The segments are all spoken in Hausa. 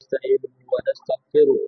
ونستعينه ونستغفره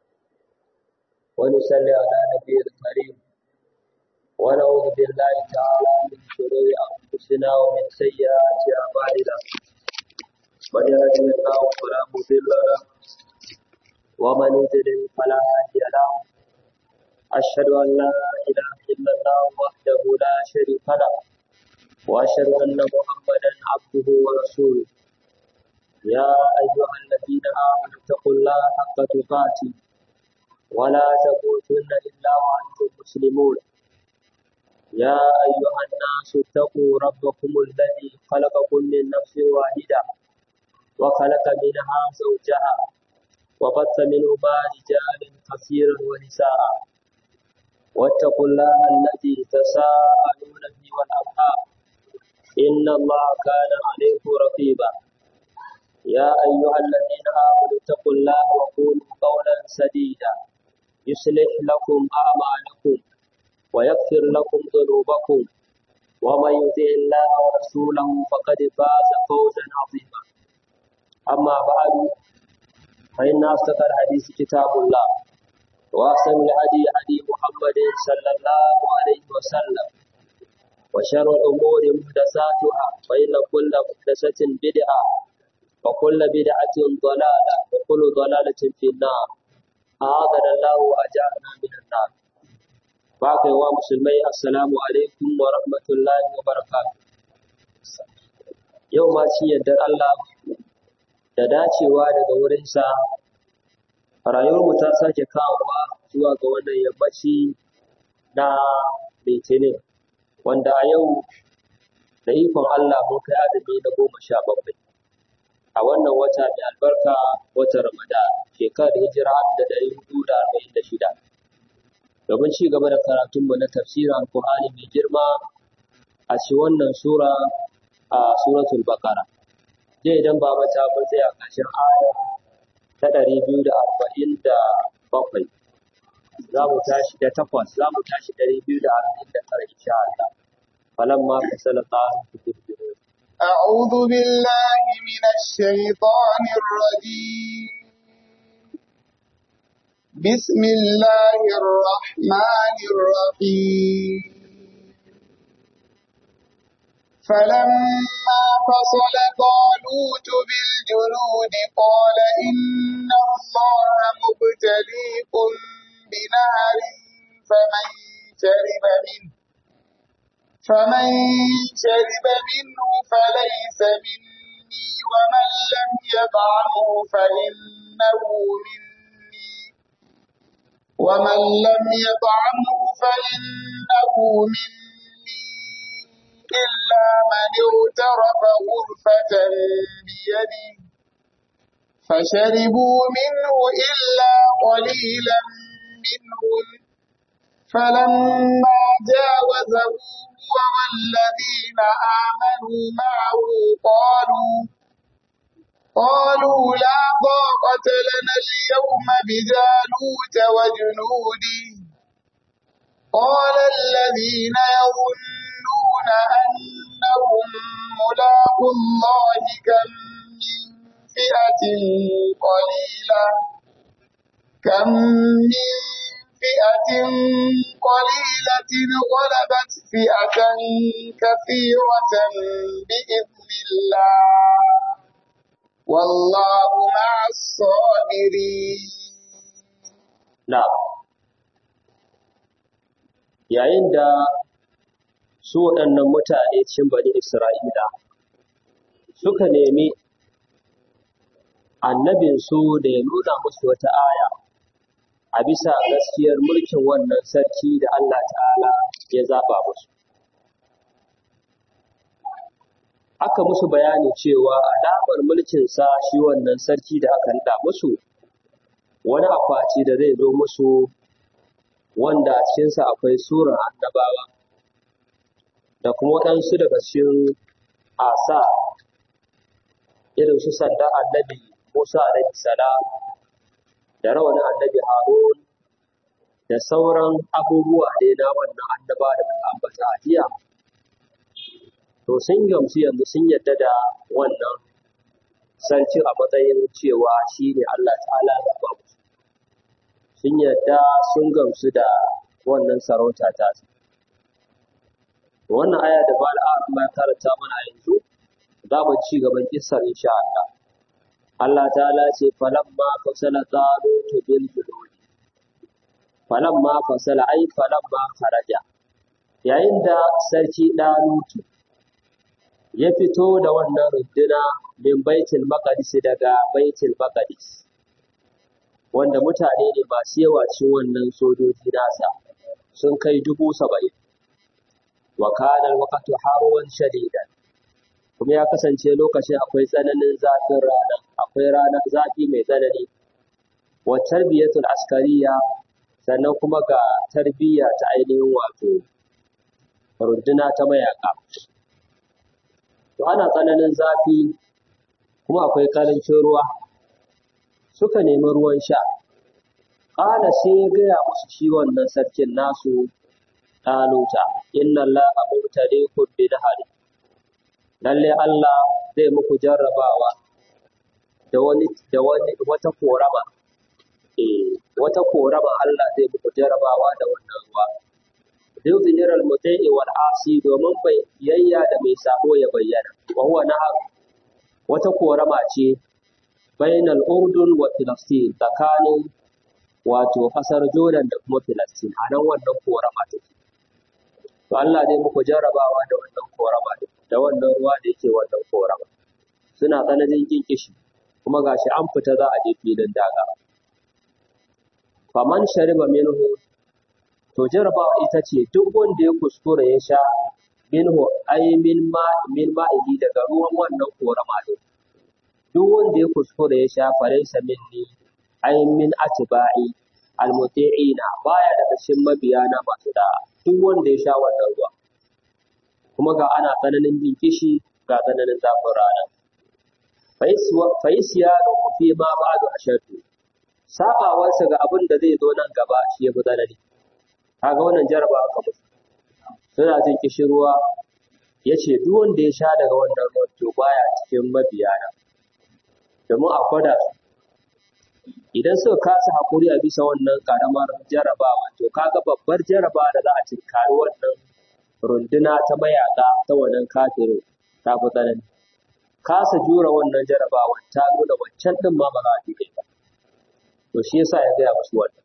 ونصلي على نبي الكريم ونعوذ بالله تعالى من شرور أنفسنا ومن سيئات أعمالنا من يهده الله فلا مضل له ومن يضلل فلا هادي له أشهد أن لا إله إلا الله وحده لا شريك له وأشهد أن محمدا عبده ورسوله يا أيها الذين آمنوا اتقوا الله حق تقاته ولا تموتن إلا وأنتم مسلمون يا أيها الناس اتقوا ربكم الذي خلقكم من نفس واحدة وخلق منها زوجها وبث منهما رجالا كثيرا ونساء واتقوا الله الذي تساءلون به والأرحام إن الله كان عليكم رقيبا يا أيها الذين آمنوا اتقوا الله وقولوا قولا سديدا يصلح لكم أعمالكم ويغفر لكم ذنوبكم ومن يطع الله ورسوله فقد فاز فوزا عظيما أما بعد فإن أصدق الحديث كتاب الله وأحسن الهدي هدي محمد صلى الله عليه وسلم وشر الأمور محدثاتها فإن كل محدثة بدعة وكل بدعة ضلالة وكل ضلالة في النار أعاذنا الله وأجارنا من النار باقي ومسلمي السلام عليكم ورحمة الله وبركاته yau ma ci yardar Allah da dacewa daga wurinsa rayuwarmu ta sake kawowa zuwa ga wannan yammaci na litinin wanda a yau da ikon Allah mun kai azumi na goma sha bakwai a wannan wata mai albarka wata Ramadan shekarar hijira da ɗari hudu da arba'in da shida. Domin ci gaba da karatunmu na tafsirin Alƙur'ani mai girma a ci wannan sura a suratul Baqara. Dai idan ba mata mun tsaya ƙarshen aya ta ɗari biyu da arba'in da bakwai. Za mu tashi da takwas, za mu tashi ɗari biyu da arba'in da tara insha Allah. فلما فصل قال أعوذ بالله من الشيطان الرجيم بسم الله الرحمن الرحيم فلما فصل طالوت بالجنود قال إن الله مبتليكم بنهر فمن شرب منه فمن شرب منه فليس مني ومن لم يطعمه فإنه مني ومن لم يطعمه فإنه مني إلا من اغترف غرفة بيده فشربوا منه إلا قليلا منهم فلما جاوزه هو والذين آمنوا معه قالوا قالوا لا طاقة لنا اليوم بجالوت وجنوده قال الذين يظنون أنهم ملاقوا الله كم من فئة قليلة كم من فئة قليلة غلبت فئة كثيرة بإذن الله والله مع الصابرين نعم yayin da su waɗannan mutane cikin bani Isra'ila suka nemi annabinsu da ya nuna musu wata aya a bisa gaskiyar mulkin wannan sarki da Allah ta'ala ya zaɓa musu. Aka musu bayani cewa alamar mulkinsa shi wannan sarki da aka nada musu wani akwati da zai zo musu wanda a cikinsa akwai surar annabawa da kuma waɗansu daga cikin asa irin su sanda annabi Musa alaihi salam da rawanin annabi Harun da sauran abubuwa dai na wannan annaba da muka ambata a jiya to sun gamsu yanzu sun yadda da wannan sarki a matsayin cewa shi ne Allah ta'ala ya ba musu sun yadda sun gamsu da wannan sarauta ta su wannan aya da ba al'adun ya karanta mana yanzu za mu ci gaban kissar insha Allah Allah ta'ala ce falamma fasala talut bil julud falamma fasala ai falamma kharaja yayin da sarki dalutu ya fito da wannan runduna min baitul maqdis daga baitul maqdis wanda mutane ne masu yawa cikin wannan sojoji nasa sun kai dubu saba'in wa kana alwaqtu harwan shadidan kuma ya kasance lokacin akwai tsananin zafin rana akwai ranar zafi mai tsanani wa tarbiyatul askariya sannan kuma ga tarbiyya ta ainihin wato runduna ta mayaka to ana tsananin zafi kuma akwai karancin ruwa suka nemi ruwan sha ƙala sai ya gaya musu shi wannan sarkin nasu ɗaluta inna allaha mubtaliikum bi nahari lalle Allah zai muku jarrabawa da wani da wani wata korama eh wata korama Allah zai muku jarrabawa da wannan ruwa yuzhir al-muta'i wal asi domin bai yayya da mai sabo ya bayyana wa huwa nahar wata korama ce bainal urdun wa filastin tsakanin wato kasar jordan da kuma filastin a nan wannan korama take to Allah zai muku jarrabawa da wannan korama da wannan ruwa da yake wannan korama suna tsananin jin kishi kuma gashi an fita za a je filin daga faman shariba minhu to jarrabawa ita ce duk wanda ya kuskura ya sha minhu ai min ma min ma'ihi daga ruwan wannan korama din duk wanda ya kuskura ya sha falaysa minni ai min atba'i almuti'ina baya daga cikin mabiyana masu da'a duk wanda ya sha wannan ruwa kuma ga ana tsananin jin kishi ga tsananin zafin rana fa isyanu fi ma ba'du ashadu sabawarsa ga abin da zai zo nan gaba shi ya fi tsanani kaga wannan jaraba aka musu suna jin kishirwa ya ce duk wanda ya sha daga wannan ruwan to baya cikin mabiyana domin a gwada su idan suka kasa haƙuri a bisa wannan ƙaramar jarabawa to kaga babbar jarabawa da za a cinkari wannan runduna ta mayaƙa ta wannan kafirin ta fi tsanani kasa jura wannan jarabawa ta nuna wancan ɗin ma ba za a jure ba to shi yasa ya gaya musu wannan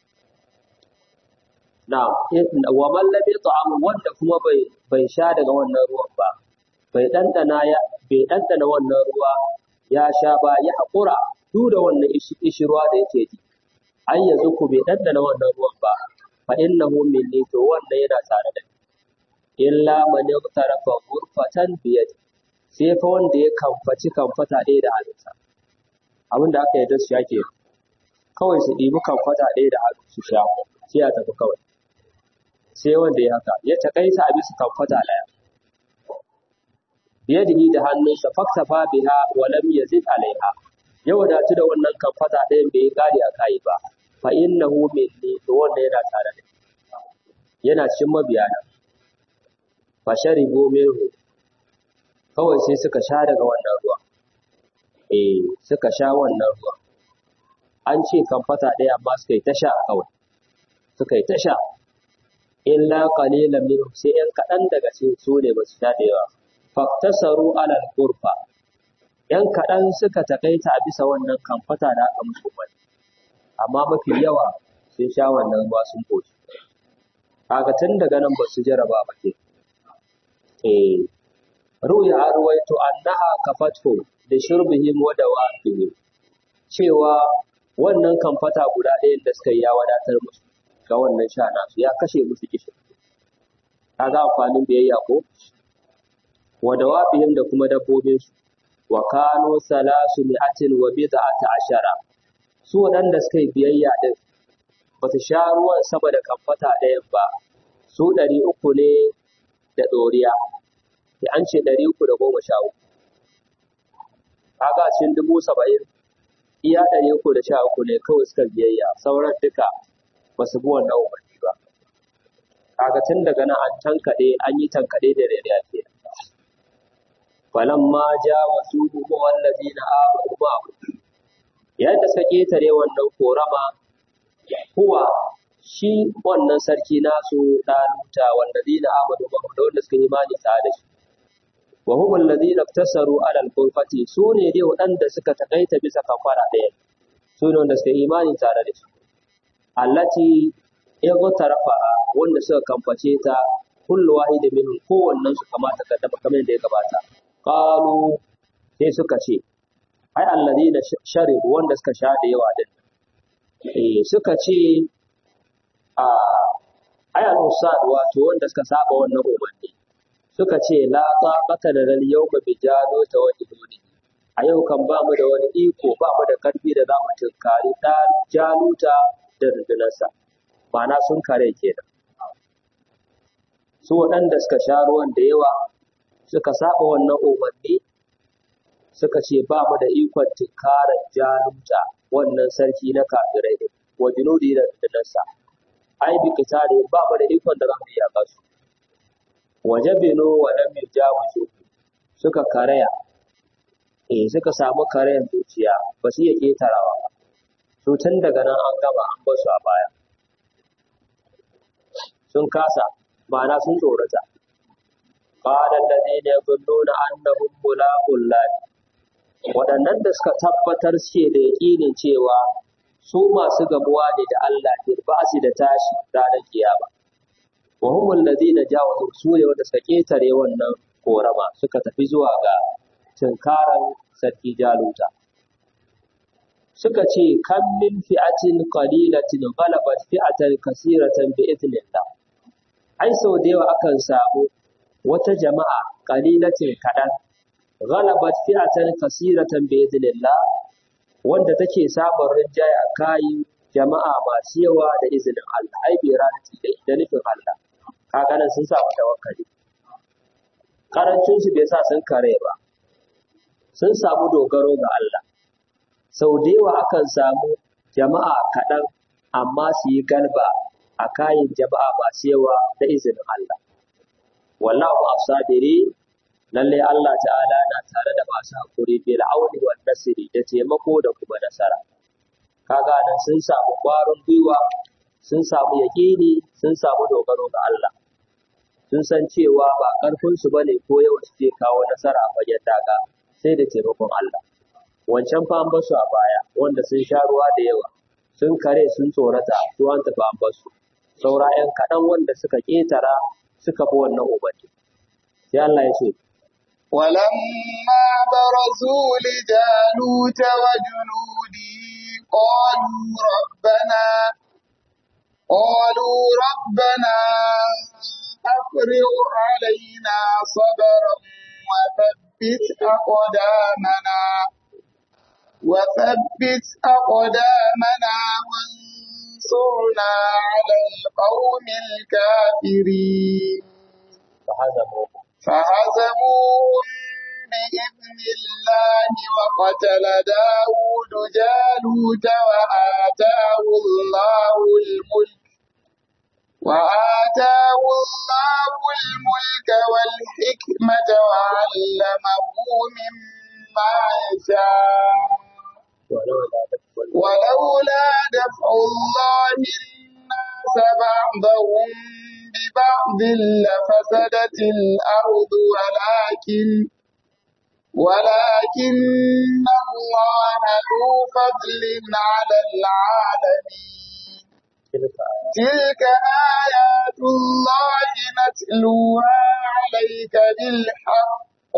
na wa man lam yat'am wanda kuma bai bai sha daga wannan ruwan ba bai dandana ya bai dandana wannan ruwa ya sha ba ya haƙura duk da wannan ishirwa da yake ji ai yanzu ku bai dandana wannan ruwan ba fa innahu minni to wannan yana tare da ni illa man yaqtarafa ghurfatan bi yadi sai fa wanda ya kamfaci kamfata ɗaya da hannunsa abin da aka yarda su sha ke kawai su ɗibi kamfata ɗaya da hannu su sha sai ya tafi kawai sai wanda ya haka ya taƙaita a bisa kamfata ɗaya biyadihi da hannunsa faktafa biha wa lam yazid alaiha ya wadatu da wannan kamfata ɗayan bai kare a kai ba fa innahu minni to wanda yana tare da yana cikin mabiyana fa sharibu minhu kawai sai suka sha daga wannan ruwa eh suka sha wannan ruwa an ce kamfata ɗaya amma suka yi ta sha kawai suka yi ta sha illa qalilan minhum sai yan kaɗan daga cikin su ne ba su sha da yawa faktasaru alal qurfa yan kaɗan suka takaita a bisa wannan kamfata da aka musu wani amma mafi yawa sun sha wannan ruwa sun koshi kaga tun daga nan ba su jaraba ba ke eh ruya a ruwaito annaha kafathu da shurbihim wa dawafihim cewa wannan kamfata guda ɗayan da suka yi ya wadatar musu ga wannan sha nasu ya kashe musu kishin kaga amfanin biyayya ko wa dawabihim da kuma dabbobinsu wa kanu salasu mi'atin wa bid'ata ashara su waɗanda suka yi biyayya din ba su sha ruwan sama da kamfata ɗayan ba su ɗari uku ne da ɗoriya da an ce ɗari uku da goma sha uku kaga cikin dubu saba'in iya ɗari uku da sha uku ne kawai suka biyayya sauran duka ba su bi wannan umarni ba kaga tun daga nan an tankaɗe an yi tankaɗe da rariya ke falamma jawazu huwa wallazina amanu ma'ahu yadda suka ketare wannan korama huwa shi wannan sarki nasu daluta wallazina amanu ma'ahu da wanda suka yi imani tare da shi wa hum alladhina iktasaru ala al-kulfati sune dai waɗanda suka takaita bisa kafara ɗaya sune wanda suka yi imani tare da shi allati ightarafa wanda suka kamface ta kullu wahidin minhum kowannen su kamata kaddama kamar da ya gabata qalu sai suka ce ai alladhina sharibu wanda suka sha da yawa din eh suka ce a ai al-usad wato wanda suka saba wannan umarni suka ce la taqata lana al-yawma bi jaluta wa junudi a yau kan ba mu da wani iko ba mu da karfi da za mu tunkari da jaluta da rundunarsa ma'ana sun kare kenan su waɗanda suka sha ruwan da yawa suka saba wannan umarni suka ce ba mu da ikon tunkarar jaluta wannan sarki na kafirai ne wa junudi da rundunarsa ai bi kitare ba mu da ikon da za mu iya su wajabinu wa lam yujawizu suka karaya eh suka samu karayan zuciya ba su iya ketarawa ba to tun daga nan an gama an bar su a baya sun kasa ma'ana sun tsorata qala alladhina yadhunnuna annahum mulaqul lahi waɗannan da suka tabbatar suke da yaƙinin cewa su masu gamuwa ne da Allah ne ba su da tashi ranar kiyama wa hum alladhina jawazu su ne wanda suka ketare wannan korama suka tafi zuwa ga tunkaran sarki jaluta suka ce kan min fi'atin qalilatin ghalabat fi'atan kasiratan bi idnillah ai sau da yawa akan samu wata jama'a qalilatin kadan ghalabat fi'atan kasiratan bi idnillah wanda take samun rinjaye a kayi jama'a masu yawa da izinin Allah ai bi ranati da nufin Allah kaga nan sun samu tawakkali karancin su bai sa sun kare ba sun samu dogaro ga Allah sau da yawa akan samu jama'a kaɗan amma su yi galba a kayan jama'a masu yawa da izinin Allah wallahu asabiri lalle Allah ta'ala na tare da masu hakuri bil auni wan nasri da taimako da kuma nasara kaga nan sun samu ƙwarin gwiwa sun samu yaƙini sun samu dogaro ga Allah sun san cewa ba ƙarfinsu ba ne ko yawan su zai kawo nasara a fagen daga sai da taimakon Allah. Wancan fa an basu a baya wanda sun sha ruwa da yawa sun kare sun tsorata su an tafi an basu. Saura ‘yan kaɗan wanda suka ƙetara suka bi wannan umarni. Sai Allah ya ce, ولما برزوا لجالوت وجنوده قالوا ربنا قالوا ربنا أفرغ علينا صبرا وثبت أقدامنا وثبت أقدامنا وانصرنا على القوم الكافرين فهزموهم فهزموهم بإذن الله وقتل داود جالوت وآتاه الله الملك وآتاه الله الملك والحكمة وعلمه مما يشاء ولولا دفع الله ولولا دفع الله الناس بعضهم ببعض لفسدت الأرض ولكن ولكن الله ذو فضل على العالمين تلك آيات تلك آيات الله نتلوها عليك بالحق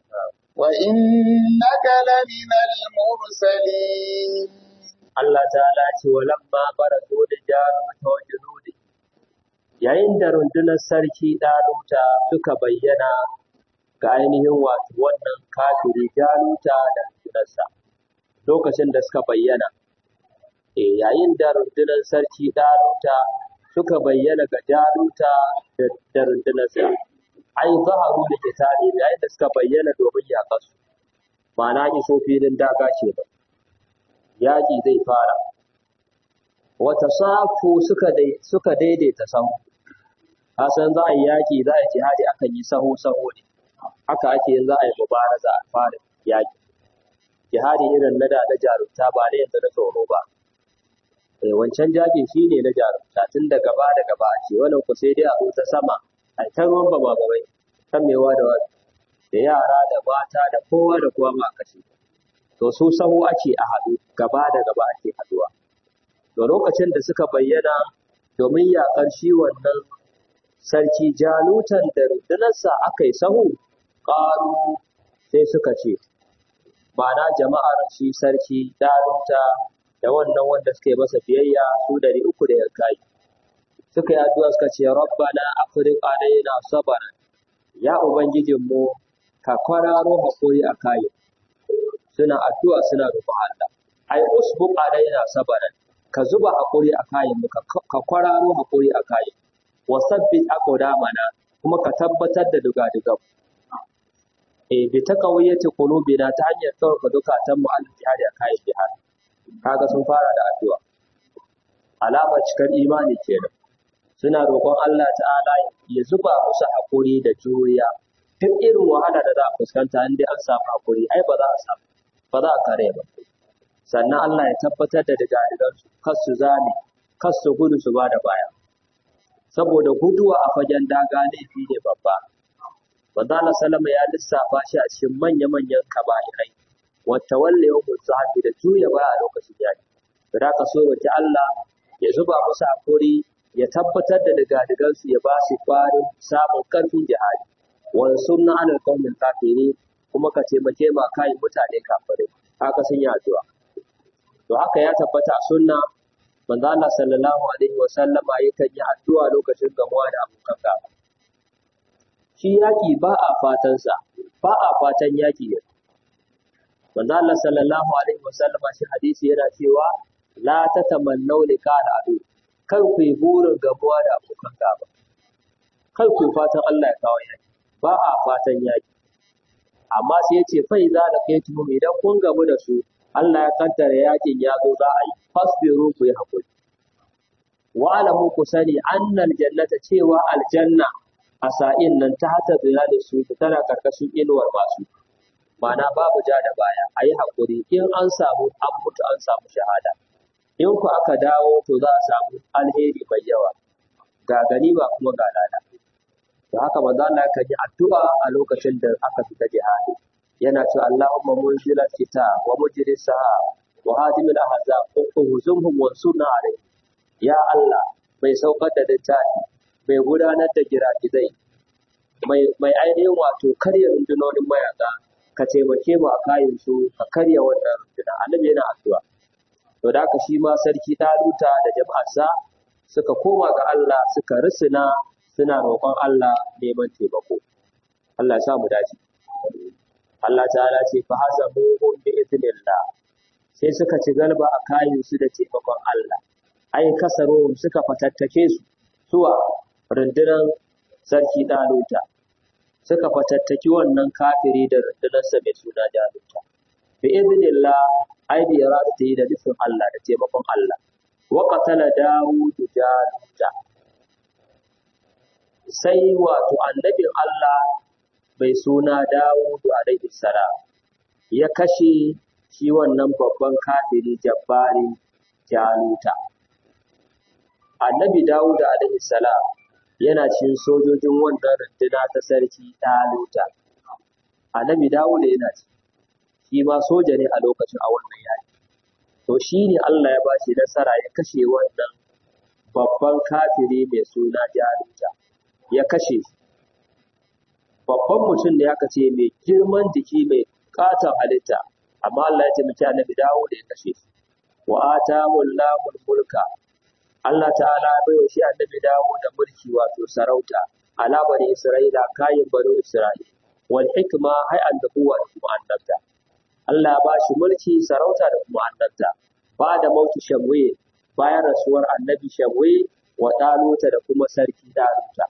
وإنك لمن المرسلين Allah ta'ala ce walamma barazu da jaruta wa junudi yayin da rundunar sarki ɗaluta suka bayyana ga ainihin wato wannan kafiri jaluta da rundunarsa lokacin da suka bayyana e yayin da rundunar sarki ɗaluta suka bayyana ga jaluta da- da rundunarsa ai zaharu da kitali yayin da suka bayyana domin yaƙarsu ma'ana iso filin daga ce ba yaƙi zai fara. Wata safu suka dai suka daidaita sahu. Kasan za a yi yaƙi za a yi jihadi akan yi sahu sahu ne. haka ake yin za a yi mubaraza a fara yaƙi jihadi irin na da na jarumta ba na yanzu na tsoro ba eh wancan jakin shi ne na jarumta tun da gaba da gaba ake wannan ku sai dai a zo ta sama a ta ruwan ba ma babai kan mewa da wani da yara da mata da kowa da kowa ma kashe to su sahu ake a haɗu gaba da gaba ake haɗuwa to lokacin da suka bayyana domin yaƙar shi wannan sarki jalutan da rundunarsa aka yi sahu ƙaru sai suka ce ma'ana jama'ar shi sarki daluta da wannan wanda suka yi masa biyayya su dari uku da yankai suka yi addu'a suka ce rabbana afriq alaina sabara ya ubangijinmu ka kwararo hakuri a kayi suna addu'a suna roƙon Allah ai usbuq alaina sabara ka zuba hakuri a kayin mu ka kwararo hakuri a kayin wa sabbit aqdamana kuma ka tabbatar da dugadugan eh bi taqawiyati qulubina ta hanyar tsawaka dukatan mu al jihadi a kayan jihadi kaga sun fara da addu'a alamar cikar imani kenan suna roƙon Allah ta'ala ya zuba musu haƙuri da juriya duk irin wahala da za a fuskanta in dai an samu haƙuri ai ba za a samu ba za a kare ba sannan Allah ya tabbatar da digadigan su kar su zame kar su gudu su ba da baya saboda guduwa a fagen daga laifi ne babba manzo Allah sallama ya lissafa shi a cikin manya-manyan kaba'irai wata walle yau zafi da juya baya a lokacin yaki da ka so roki Allah ya zuba musu hakuri ya tabbatar da digadigansu ya ba su kwarin samun karfin jihadi wani sunna alal qaumin kafiri kuma ka taimake ma kai mutane kafirai haka sun yi addu'a to haka ya tabbata a sunna manzo Allah sallallahu alaihi wa sallama yakan yi addu'a lokacin gamuwa da abokan gaba shi yaki ba a fatan sa ba a fatan yaki ne manzo Allah sallallahu alaihi wa sallama shi hadisi yana cewa la tatamannu liqa al-adu kar ku yi burin gamuwa da abokan gaba kar ku yi fatan Allah ya kawo yaki ba a fatan yaki amma sai ya ce fa idza laqaytum idan kun gamu da su Allah ya kaddara yakin ya zo za a yi fasbiru ku yi hakuri wa alamu ku sani annal jannata cewa aljanna a sa'in nan ta hata zina da su tana karkashin inuwar masu ma'ana babu ja da baya a yi hakuri in an samu an mutu an samu shahada in ku aka dawo to za a samu alheri mai yawa ga ganima kuma ga lada to haka manzo Allah kan yi addu'a a lokacin da aka fita jihadi yana cewa Allahumma munzilal kitab wa mujris sahab wa hadimul ahzab uhzumhum wansurna alayhi ya Allah mai saukar da littafi mai gudanar da giragizai mai mai ainihin wato karya rundunonin mayaka ka taimake mu a kayan su ka karya wannan runduna annabi yana addu'a to da haka shi ma sarki Taluta da jama'arsa suka koma ga Allah suka risina suna roƙon Allah neman taimako Allah ya sa mu dace Allah ta'ala ce fa hasabuhum bi idnillah sai suka ci galba a kayan su da taimakon Allah ai kasaruhum suka fatattake su zuwa rundunar sarki Daluta suka fatattaki wannan kafiri da rundunarsa mai suna Jaluta bi idnillah ai bi iradati da nufin Allah da taimakon Allah wa qatala Dawud Jaluta sai wato annabin Allah mai suna Dawudu alaihi salam ya kashe shi wannan babban kafiri jabbari Jaluta. Annabi Dawudu alaihi salam yana cikin sojojin wannan runduna ta sarki Jaluta. Annabi Dawudu yana ci, shi ma soja ne a lokacin a wannan yaki. To shi ne Allah ya ba shi nasara ya kashe wannan babban kafiri mai suna Jaluta. Ya kashe shi. babban mutum da aka ce mai girman jiki mai katon halitta amma Allah ya taimaki annabi dawo da ya kashe shi wa atahu Allahul mulka Allah ta'ala ya bai wa shi annabi dawo da mulki wato sarauta ala bani Isra'ila kayan bani Isra'ila wal hikma hay an da kuwa da kuma annabta Allah ba shi mulki sarauta da kuma annabta ba da mauti shamwe bayan rasuwar annabi shamwe wa daluta da kuma sarki daluta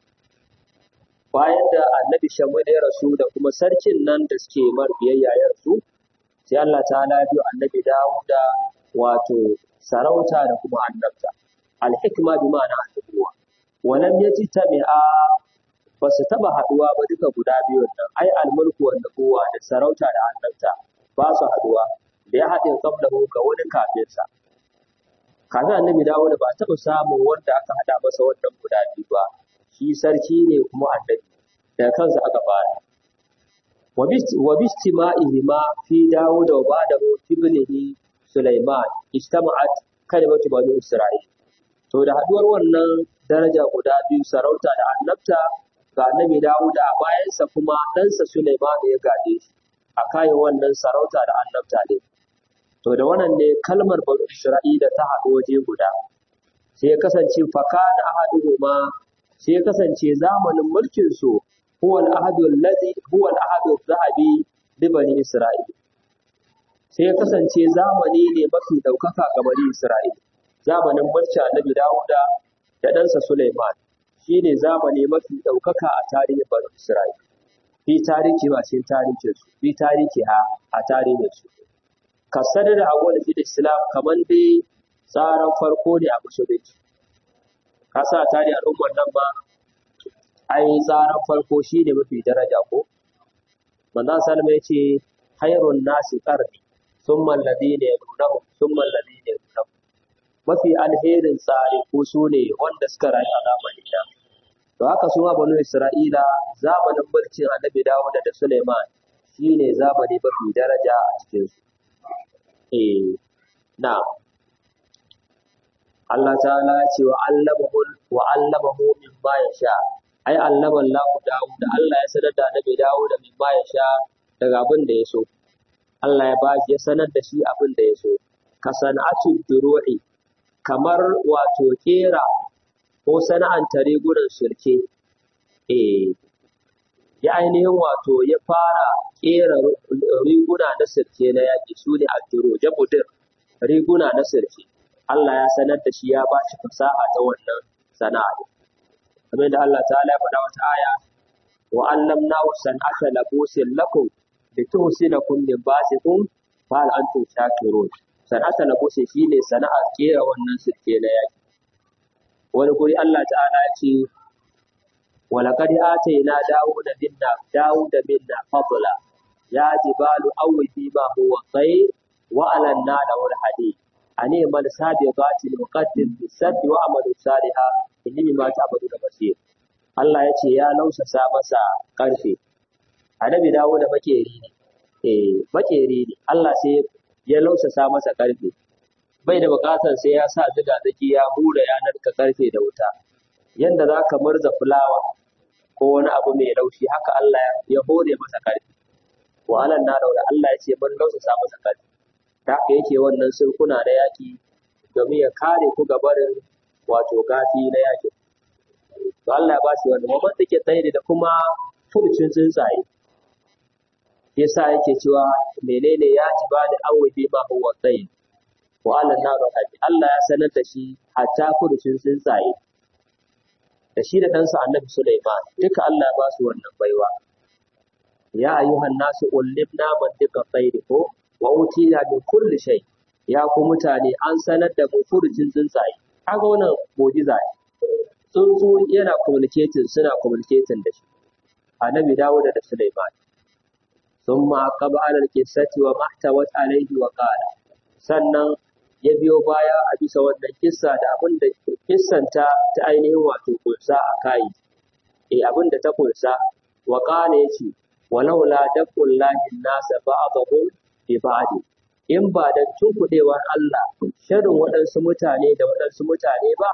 bayan da annabi shamu ya rasu da kuma sarkin nan da suke mar biyayya ya rasu sai Allah ta biyo annabi Dawuda wato sarauta da kuma annabta alhikma bi ma'ana annabuwa walam yaji tabi'a ba su taɓa haɗuwa ba duka guda biyun nan ai almulku wa nubuwa da sarauta da annabta ba su haɗuwa da ya haɗin qablahu ga wani kafinsa kafin annabi dawo da ba a taɓa samun wanda aka haɗa masa wannan guda biyu ba shi sarki ne kuma annabi daga kansa aka fara wa bistima'ihima fi dawo da ba da ibnihi Sulaiman istama'at kalimatu bani Isra'il to da haɗuwar wannan daraja guda biyu sarauta da annabta ga annabi Dawuda a bayansa kuma ɗansa Sulaiman ya gaje shi a kayan wannan sarauta da annabta ne. To da wannan ne kalmar bani Isra'ila ta haɗu waje guda. Sai ya kasance fakana ahaduhuma sai ya kasance zamanin mulkin su huwa al-ahadu allazi huwa al-ahadu zahabi li bani Isra'il. Sai ya kasance zamani ne mafi ɗaukaka ga bani Isra'il. Zamanin mulkin annabi Dawuda da ɗansa Sulaiman. shi ne zamani mafi ɗaukaka a tarihin Bani Isra'il. Fi tarihi ba cikin tarihin su, fi tarihi ha a tarihin su. Kasar da awwal fil Islam kamar dai tsaran farko ne a musulunci. Ka sa tarihi al'ummar nan ba, ai tsaran farko shi ne mafi daraja ko? Manzon Salma ya ce, Hairun nasi ƙarni, sun mallabi ne nunahum, sun mallabi ne nunahum. Mafi alherin tsari ko su ne wanda suka rayu a zamanin nan. To haka su ma banu Isra'ila zamanin mulkin Annabi Dawud da Suleiman shine zamani mafi daraja a cikin su. Eh, na. Allah ta'ala ya ce wa allamahu wa allamahu mimma yasha. Ai allama Allah Dawud da Allah ya sanar da Annabi Dawud mimma yasha daga abin da ya so. Allah ya ba ya sanar da shi abin da ya so. Ka sana'atu duru'i kamar wato kera ko sana'anta rigunan sulke, eh, ya ainihin wato ya fara ƙera riguna na sulke na yaƙi su ne adduro, jabudir, riguna na sulke. Allah ya sanar da shi ya ba shi fasaha ta wannan sana'a. Kamar da Allah ta ya faɗa wata aya, wa allamna wa san'ata labusin lakum bi tuhsinakum min basikum fa hal antum shakirun. San'ata labusin shine sana'ar ƙera wannan sulke na yaƙi. wani guri Allah ta'ala ya ce walaqad atayna dawuda minna dawuda minna fadla ya jibalu awwi ma huwa khayr wa alanna lahu alhadid ani mal sabiqati muqaddim bisaddi wa amalu saliha inni bima ta'budu basir Allah ya ce ya lausasa masa karfe annabi dawuda makeri ne eh makeri ne Allah sai ya lausasa masa karfe bai da bukatar sai ya sa ziga zaki ya hura yanar ka karfe da wuta yanda za ka murza fulawa ko wani abu mai laushi haka Allah ya hore masa karfe wa alan na da Allah ya ce mun lausa masa karfe ta haka yake wannan sulkuna na yaki domin ya kare ku ga barin wato gafi na yaki to Allah ya ba shi wannan mamman take tsaye da kuma furucin tsuntsaye yasa yake cewa menene ya ji ba da awwabi ma huwa tsaye wa ala naru hadi Allah ya sanar da shi hatta furucin tsuntsaye da shi da ɗansa annabi Sulaiman duka Allah ya ba su wannan baiwa ya ayyuhan nasu ullimna man duka tsairi ko wa utina min kulli shay ya ku mutane an sanar da mu furucin tsuntsaye kaga wannan mu'jiza ne tsuntsu yana communicating suna communicating da shi annabi Dawud da Sulaiman ثم عقب على القصة وما احتوت عليه وقال sannan ya biyo baya a bisa wannan kissa da abin da kissanta ta ainihin wato kunsa a kai eh abin da ta kunsa wa qala yace walau la daqul lahi nasa ba'dhum bi ba'd in ba da tunkudewar Allah sharrin waɗansu mutane da waɗansu mutane ba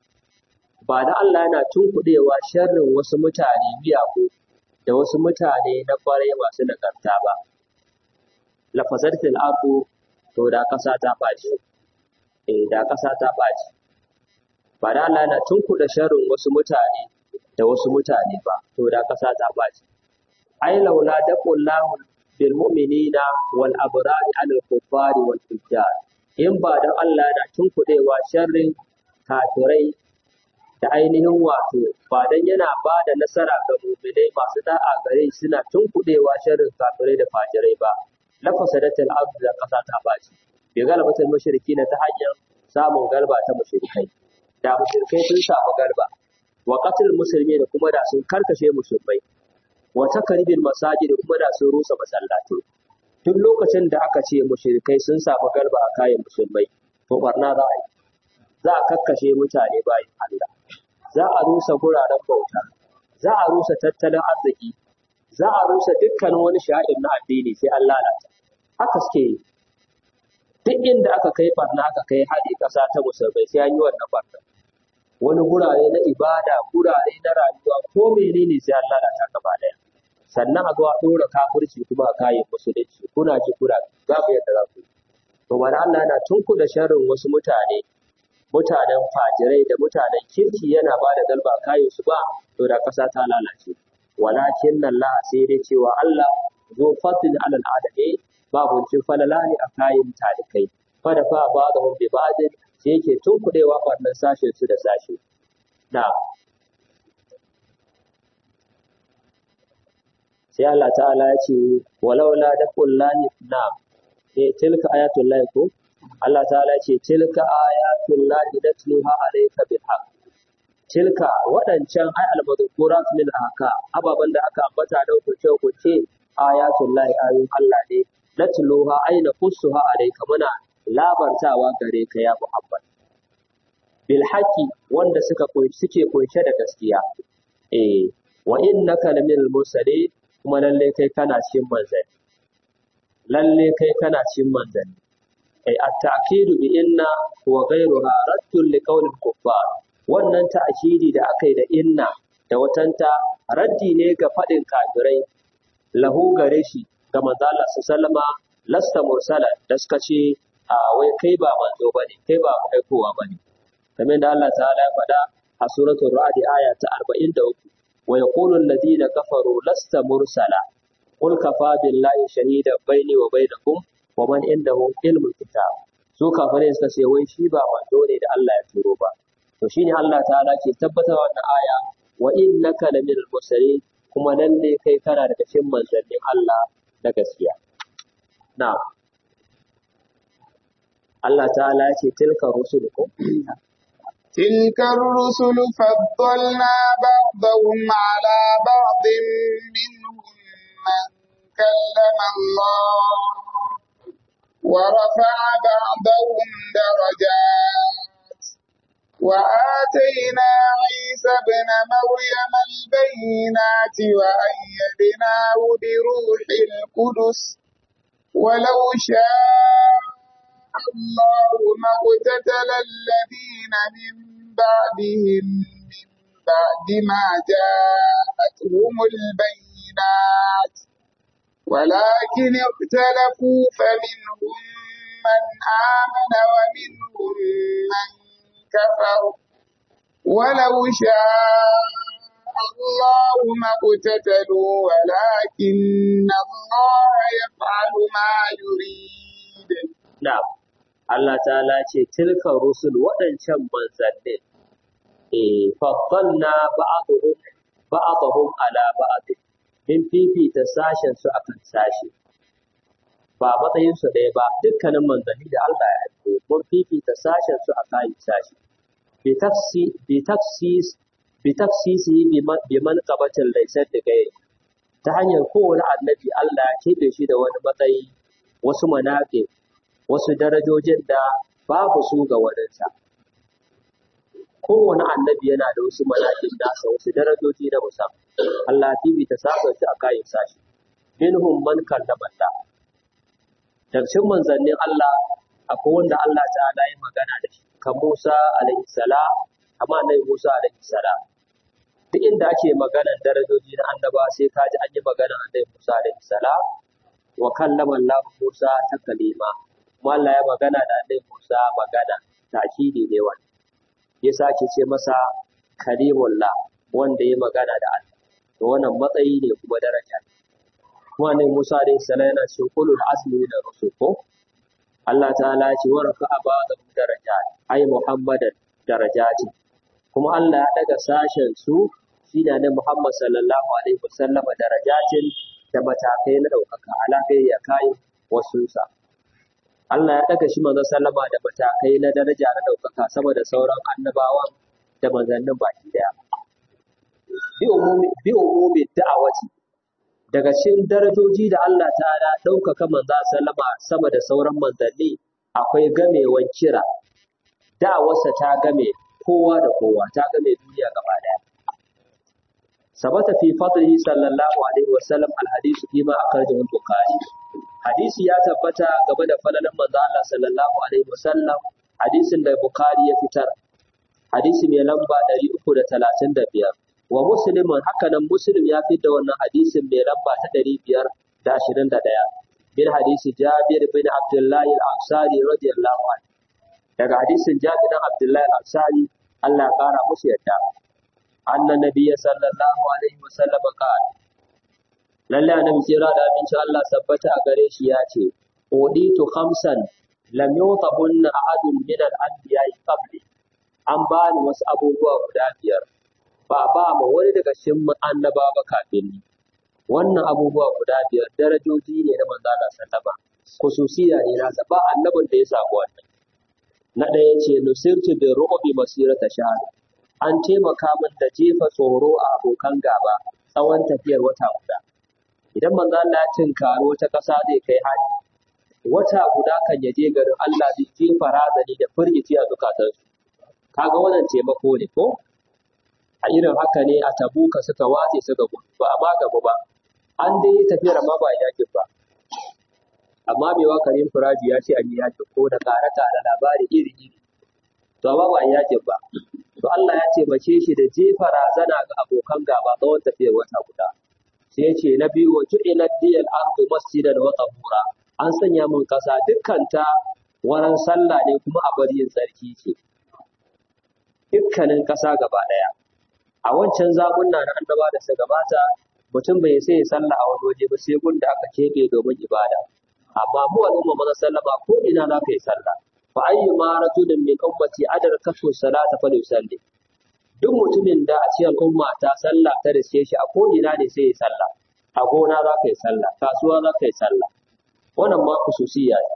ba da Allah yana tunkudewa sharrin wasu mutane miyagu da wasu mutane na kwarai masu nagarta ba lafazatil ardu to da ƙasa ta ɓaci eh da ƙasa ta ɓaci ba da Allah yana tunkuɗa sharrin wasu mutane da wasu mutane ba to da ƙasa ta ɓaci ai laula daqullahu bil mu'minina wal abrari anil kuffari wal fujjar in ba da Allah yana tunkuɗewa sharrin kafirai da ainihin wato ba dan yana ba da nasara ga mu'minai masu da'a gare suna tunkuɗewa sharrin kafirai da fajirai ba lafasadatul ardu da ƙasa ta baci bi galabatul mushriki ta hanyar samun galba ta mushrikai da mushrikai sun samu galba wa qatl musulmi da kuma da sun karkashe musulmai wa takribil masajid kuma da sun rusa masallatai duk lokacin da aka ce mushrikai sun samu galba a kayan musulmai to barna za a yi za a kakkashe mutane bayan Allah za a rusa guraren bauta za a rusa tattalin arziki za a rusa dukkan wani sha'ir na addini sai an lalata haka suke yi duk inda aka kai barna aka kai haɗi ƙasa ta musulmai sai an yi wannan barna wani gurare na ibada gurare na rayuwa ko menene sai an lalata gaba ɗaya sannan a zo a ɗora kafirci kuma a kayan musulunci kuna ji kuna babu yadda za ku yi to bari Allah yana tunku da sharrin wasu mutane mutanen fajirai da mutanen kirki yana ba da galba kayan su ba to da ƙasa ta lalace walakin nan la sai dai cewa Allah zo fatin alal adami babu cin falala ne a kayan talikai fada fa ba da hum bi ba'din sai yake tunkudewa wannan sashen su da sashe na sai Allah ta'ala ya ce walaula da kullani na eh tilka ayatul lahi ko Allah ta'ala ya ce tilka ayatul lahi datluha alayka bil haqq tilka waɗancan ai almadhukurat min haka ababan da aka ambata da hukunce hukunce ayatul lahi ayun Allah ne natluha aina qussuha alayka muna labartawa gare ka ya Muhammad bil haqqi wanda suka suke kunshe da gaskiya eh wa innaka laminal mursalin kuma lalle kai kana cikin manzanni lalle kai kana cikin manzanni ai at-ta'kidu bi inna wa ghayruha raddun li qawlil kuffar wannan ta'kidi da aka yi da inna da watanta raddi ne ga faɗin kafirai lahu gare shi ga manzo Allah sallama lasta mursala da suka ce a wai kai ba manzo bane kai ba aikowa bane kamar da Allah ta'ala ya faɗa a suratul ra'd aya ta 43 wa yaqulu alladhina kafaru lasta mursala qul kafa billahi shahidan baini wa bainakum wa man indahu ilmul kitab su kafirai suka ce wai shi ba manzo ne da Allah ya turo ba to shine Allah ta'ala ke tabbatar wannan aya wa innaka laminal mursalin kuma nan ne kai kana daga cikin manzannin Allah na gaskiya na'am Allah ta'ala ya ce tilka rusulukum تلك الرسل فضلنا بعضهم على بعض منهم من كلم الله ورفع بعضهم درجات وآتينا عيسى ابن مريم البينات وأيدناه بروح القدس ولو شاء الله ما اقتتل الذين من بعدهم من بعد ما جاءتهم البينات ولكن اختلفوا فمنهم من آمن ومنهم من كفر ولو شاء الله ما اقتتلوا ولكن الله يفعل ما يريد na'am Allah ta'ala ce tilka rusul waɗancan manzannin eh faddalna ba'dhum ba'dhum ala ba'd in fifita sashen su akan sashi ba matsayin su ɗaya ba dukkanin manzanni da Allah ya aiko mun fifita sashen su akan sashi bi tafsi bi tafsis bi tafsisi bi man qabatin laysa da gairi ta hanyar kowane annabi Allah ya keɓe shi da wani matsayi wasu manaƙi wasu darajojin da babu su ga waninsa. Kowane annabi yana da wasu malakin nasa wasu darajoji na musamman. Allah bibi ta saba shi a kayan sashi. Minhum man kallama Allah. Daga cikin manzannin Allah akwai wanda Allah ta'ala yi magana da shi. Kan Musa alaihi salam, amma annabi Musa alaihi salam. Duk inda ake maganar darajoji na annaba sai ka ji an yi maganar annabi Musa alaihi salam. Wa kallama Allah Musa ta kalima. kuma Allah ya magana da Annabi Musa magana takidi ne wani ya sake ce masa kalimullah wanda ya magana da Allah to wannan matsayi ne kuma daraja kuma Annabi Musa da salam yana cikin kulul azmi da rusul ko Allah ta'ala ya ce wa rafa'a ba'da darajat ai Muhammadan darajati kuma Allah ya daga sashen su shi da Muhammad sallallahu alaihi wasallam darajatin da matakai na ɗaukaka alaƙai ya kai wasunsa. Allah ya ɗaga shi manzon sallama da matakai na daraja na ɗaukaka sama da sauran annabawan da manzannin baki daya. bi umumi bi umumi da'awati daga cikin darajoji da Allah ta'ala ɗaukaka manzo sallama sama da sauran manzanni akwai gamewan kira da'awarsa ta game kowa da kowa ta game duniya gaba daya sabata fi fadlihi sallallahu alaihi wasallam alhadisu fi ma akhrajahu al-bukhari hadisi ya tabbata game da falalan manzo Allah sallallahu alaihi wasallam hadisin da bukhari ya fitar hadisi mai lamba 335 wa muslimun hakanan muslim ya fitar da wannan hadisin mai lamba ta 521 bin hadisi jabir bin abdullah al-ansari radiyallahu anhu daga hadisin jabir bin abdullah al-ansari Allah ya kara musu yadda anna nabiyya sallallahu alaihi wasallam qala lalle annabi tsira da abinci Allah sabbata a gare shi ya ce uditu khamsan lam yutabunna ahadun min al-anbiya'i qabli an bani wasu abubuwa guda biyar ba ba ma wani daga cikin annaba ba kafin ni wannan abubuwa guda biyar darajoji ne na manzo Allah sallama khususiya ne na ba annabin da ya samu wannan na ɗaya ce nusirtu bi ru'bi masirata shahr an taimaka min da jefa tsoro a abokan gaba tsawon tafiyar wata guda idan manzo Allah ya tinkari wata ƙasa zai kai hari wata guda kan ya je garin Allah zai jefa razani da firgici a zukatansu kaga wannan taimako ne ko a irin haka ne a tabuka suka watse suka gudu ba a magabu ba an dai yi tafiyar amma ba a yakin ba amma mai wakarin firaji ya ce an yi yakin ko da karata da labari iri iri to amma ba a yakin ba to Allah ya taimake shi da jefa razana ga abokan gaba tsawon tafiyar wata guda sai ya ce na biyu wa tu'ila diyal ardu masjidan wa tahura an sanya mun kasa dukkanta wurin sallah ne kuma a bari yin tsarki ce dukkanin kasa gaba daya a wancan zamunna na annaba da su gabata mutum bai sai ya sallah a wani waje ba sai gunda aka keɓe domin ibada amma mu al'umma maza sallama ko ina za ka yi sallah fa ayyu ma rajulin min ummati adar kafu salata fa yusalli duk mutumin da a cikin al'umma ta sallah ta riske shi a ko ina ne sai ya sallah a gona za ka yi sallah kasuwa za ka yi sallah wannan ma kususiya ne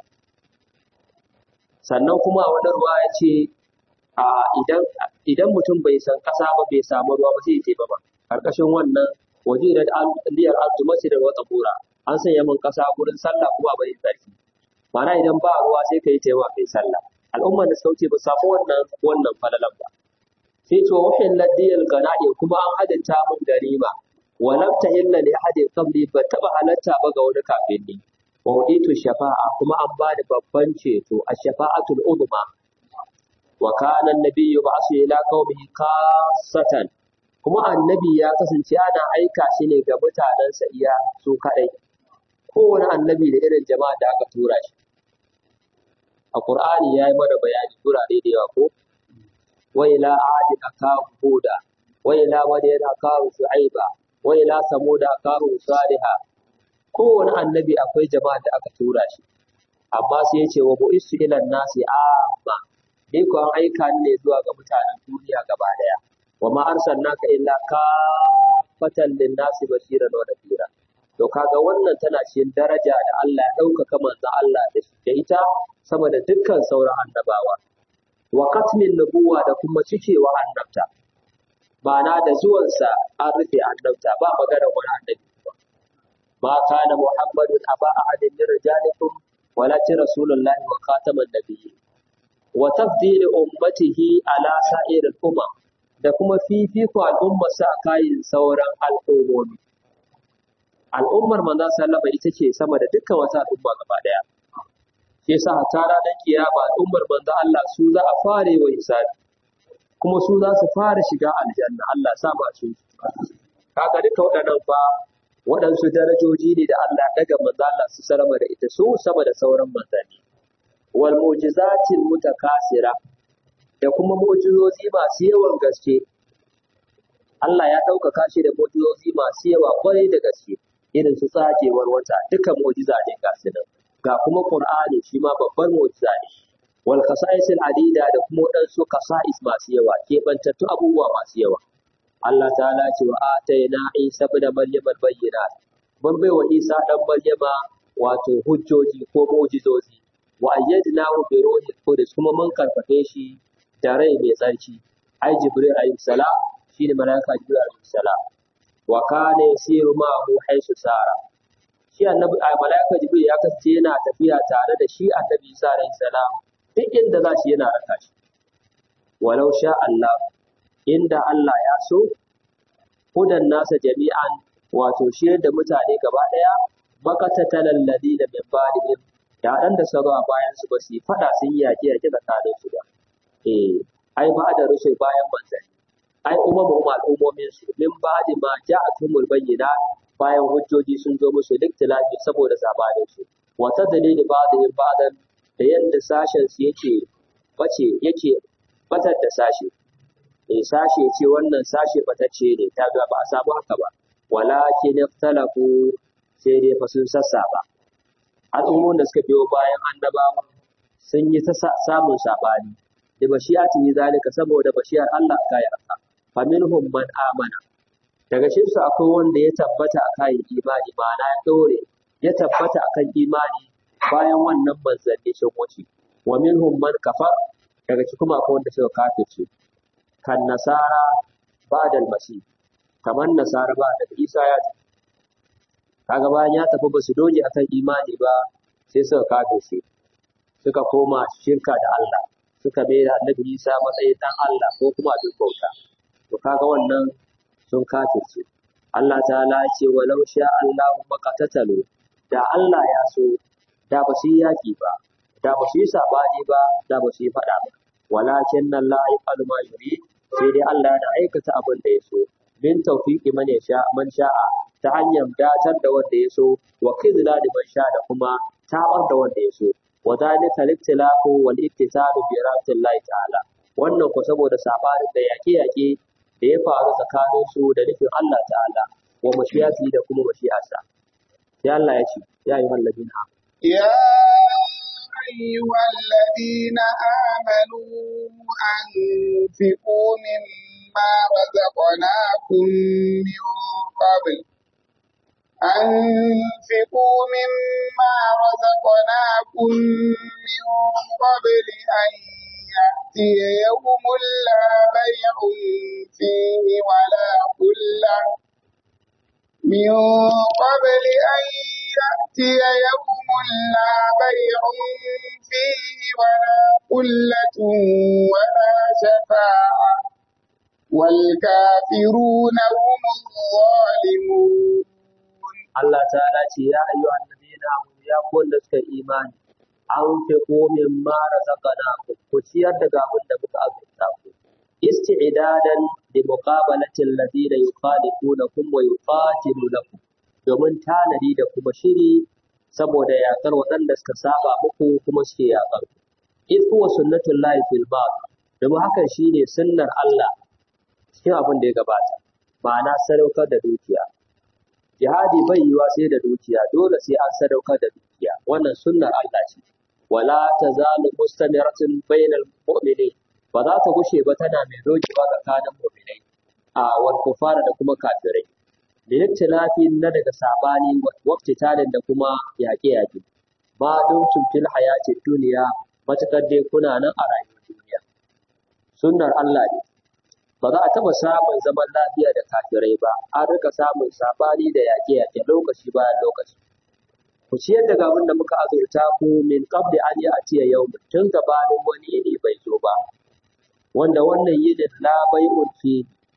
sannan kuma a wani ruwa ya ce a idan idan mutum bai san kasa ba bai samu ruwa ba sai ya teba ba karkashin wannan waje da liyar arzu masjidar wata bura an sanya min kasa gurin sallah kuma bai tsarki Mana idan ba ruwa sai ka yi taiwa kai sallah al'ummar da suka wuce ba samu wannan wannan falalan ba sai to wahin ladiyal gana'i kuma an hadanta mun ganima wa lam tahilla li ahadin qabli ba taba halatta ba ga wani kafin ni wa uditu shafa'a kuma an ba da babban ceto a shafa'atul udma wa kana annabiyyu ba'su ila qaumihi kassatan kuma annabi ya kasance ana aika shi ne ga mutanensa iya su kadai kowane annabi da irin jama'a da aka tura shi a qur'ani yayi mana bayani turare da yawa ko wa ila adin akahu huda wa ila madyan akahu shu'aiba wa ila samud akahu salihah kowane annabi akwai jama'a da aka tura shi amma sai ya ce wa bu'istu ila nasi amma ni ko an aika ni ne zuwa ga mutanen duniya gaba daya wa ma arsalnaka illa kafatan lin-nasi bashiran wa nadhira to kaga wannan tana cikin daraja da Allah ya ɗaukaka manzon Allah da ita sama da dukkan sauran annabawa wa katmin nubuwa da kuma cikewa annabta ma'ana da zuwansa an rufe annabta ba magana wani annabi ma kana muhammadun aba ahadin min rijalikum walakin rasulullahi wa khataman nabiyyin wa tafdil ummatihi ala sa'iril umam da kuma fifiko al'ummar sa kayin sauran al'ummomi al'ummar manzon sallama ita ce sama da dukkan wata al'umma gaba daya shi yasa hatta ranar kiyama al'ummar manzo Allah su za a fare wa hisabi kuma su za su fara shiga aljanna Allah sa ba su kaga duka waɗannan fa waɗansu darajoji ne da Allah daga manzo Allah su salama da ita su sama da sauran manzanni wal mu'jizatil mutakasira da kuma mu'jizozi masu yawan gaske Allah ya ɗaukaka shi da mu'jizozi masu yawa kwarai da gaske irin su tsagewar wata duka mu'jiza ne ga su nan ga kuma Qur'ani shi ma babbar mu'jiza ne wal khasa'is al adida da kuma wadansu khasa'is masu yawa kebantattu abubuwa masu yawa Allah ta'ala ce wa ataina Isa ibn Maryam al bayyinat mun bai wa Isa dan Maryama wato hujjoji ko mu'jizozi wa ayyadnahu bi ruhil qudus kuma mun karfafe shi da rai mai tsarki ai Jibril alayhi salam shine malaika jibril alaihi salam wa kana yasiru ma'ahu haisu sara shi annabi a malaika jibril ya kasance yana tafiya tare da shi annabi isa alaihi salam duk inda za shi yana raka shi walau sha Allah inda Allah ya so hudan nasa jami'an wato shi da mutane gaba daya makatatan alladina min ba'dihim da dan da sabo a bayan su ba su yi fada sun yi yaƙi yaƙi tsakanin su ba eh ai ba da rushe bayan manzanni ai umamu ma al'ummomin su min ba'di ma ja'atumul bayyina bayan hujjoji sun zo musu duk tilafi saboda sabanin su wa tadlili ba'dihim ba'dan da yadda sashen su yake bace yake batar da sashe eh sashe ce wannan sashe batacce ne ta ga ba a samu haka ba walakin ikhtalafu sai dai fa sun sassaba al'ummomin da suka biyo bayan annabawa sun yi ta samun sabani da bashiyati zalika saboda bashiyar Allah ta yi haka fa minhum man amana daga cikin su akwai wanda ya tabbata akan imani ma'ana ya dore ya tabbata akan imani bayan wannan manzanni sun wuce wa minhum man kafar daga cikin kuma akwai wanda suka kafirce kan nasara ba'da al-masih kamar nasara ba da Isa ya tafi kaga bayan ya tafi ba su doge akan imani ba sai suka kafirce suka koma shirka da Allah suka mai da annabi Isa matsayin dan Allah ko kuma abin bauta to kaga wannan sun kafirce Allah ta'ala ya ce walau sha Allahu maqatatalu da Allah ya so da ba su yi yaki ba da ba su yi sabani ba da ba su yi fada ba walakin nan la yaqalu ma yurid sai dai Allah da aikata abin da ya so min tawfiqi man yasha man sha'a ta hanyar datar da wanda ya so wa kizla da man sha da kuma tabar da wanda ya so wa zalika liktilafu wal iktitalu bi rahmatillahi ta'ala wannan ko saboda sabanin da yaƙe-yaƙe da ya faru tsakanin su da nufin Allah ta'ala wa mashiyati da kuma mashiyarsa sai Allah ya ce ya yi wallabin ha يا أيها الذين آمنوا أنفقوا مما رزقناكم من قبل أنفقوا مما رزقناكم من قبل أن يأتي يوم لا بيع فيه ولا خلة من قبل أن يأتي يوم لا بيع فيه ولا خلة ولا شفاعة والكافرون هم الظالمون Allah ta'ala ce ya ayyuhan ladina amanu ya ku wanda suka yi imani an fi komin mara zakana ku ciyar da abin da muka azurta ku isti'dadan li muqabalati alladhina yukhalifunakum wa yuqatilunakum domin tanadi da kuma shiri saboda yakar waɗanda suka saba muku kuma suke yakar ku iz huwa sunnatul lahi fil bab domin hakan shine sunnar Allah cikin abin da ya gabata ma'ana sadaukar da dukiya jihadi bai yiwa sai da dukiya dole sai an sadaukar da dukiya wannan sunnar Allah ce wala tazalu mustamiratin bainal mu'minin ba za ta gushe ba tana mai dogewa tsakanin mu'minai a wal kufara da kuma kafirai da yaktilafi na daga sabani waqti talin da kuma yaƙe yaƙe ba don fil hayati duniya matakar dai kuna nan a rayuwar duniya sunnar Allah ne ba za a taɓa samun zaman lafiya da kafirai ba an rika samun sabani da yaƙe-yaƙe lokaci bayan lokaci ku ciyar da abin da muka azurta ku min qabli an yi atiya yau tun gabanin wani yini bai zo ba wanda wannan yinin la bai'un fi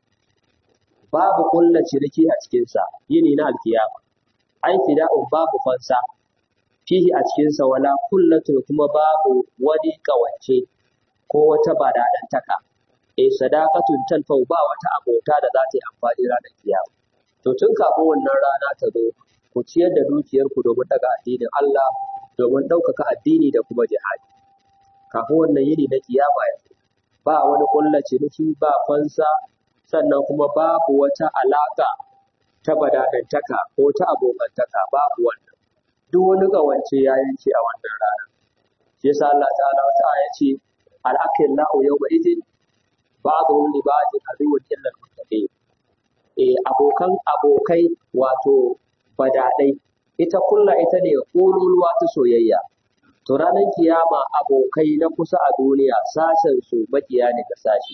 babu kulla ciniki a cikinsa yini na alkiyama ai fida'un babu fansa fihi a cikinsa wala kullatu kuma babu wani kawance ko wata badadantaka eh sadaqatun tanfau ba wata abota da za ta yi amfani ranar kiyama to tun kafin wannan rana ta zo ku ciyar da dukiyarku domin daga addinin Allah domin ɗaukaka addini da kuma jihadi kafin wannan yini na kiyama ya zo ba wani kullace nufi ba fansa sannan kuma babu wata alaka ta badadantaka ko ta abokantaka babu wannan duk wani ƙawance ya yanke a wannan rana shi yasa Allah ta'ala wata aya ce al-akhillahu yawma idin ba'dhum li ba'din aduwwun illa al-muttaqin eh abokan abokai wato badadai ita kulla ita ne ƙololuwa ta soyayya to ranar kiyama abokai na kusa a duniya sashen su makiya ne ga sashi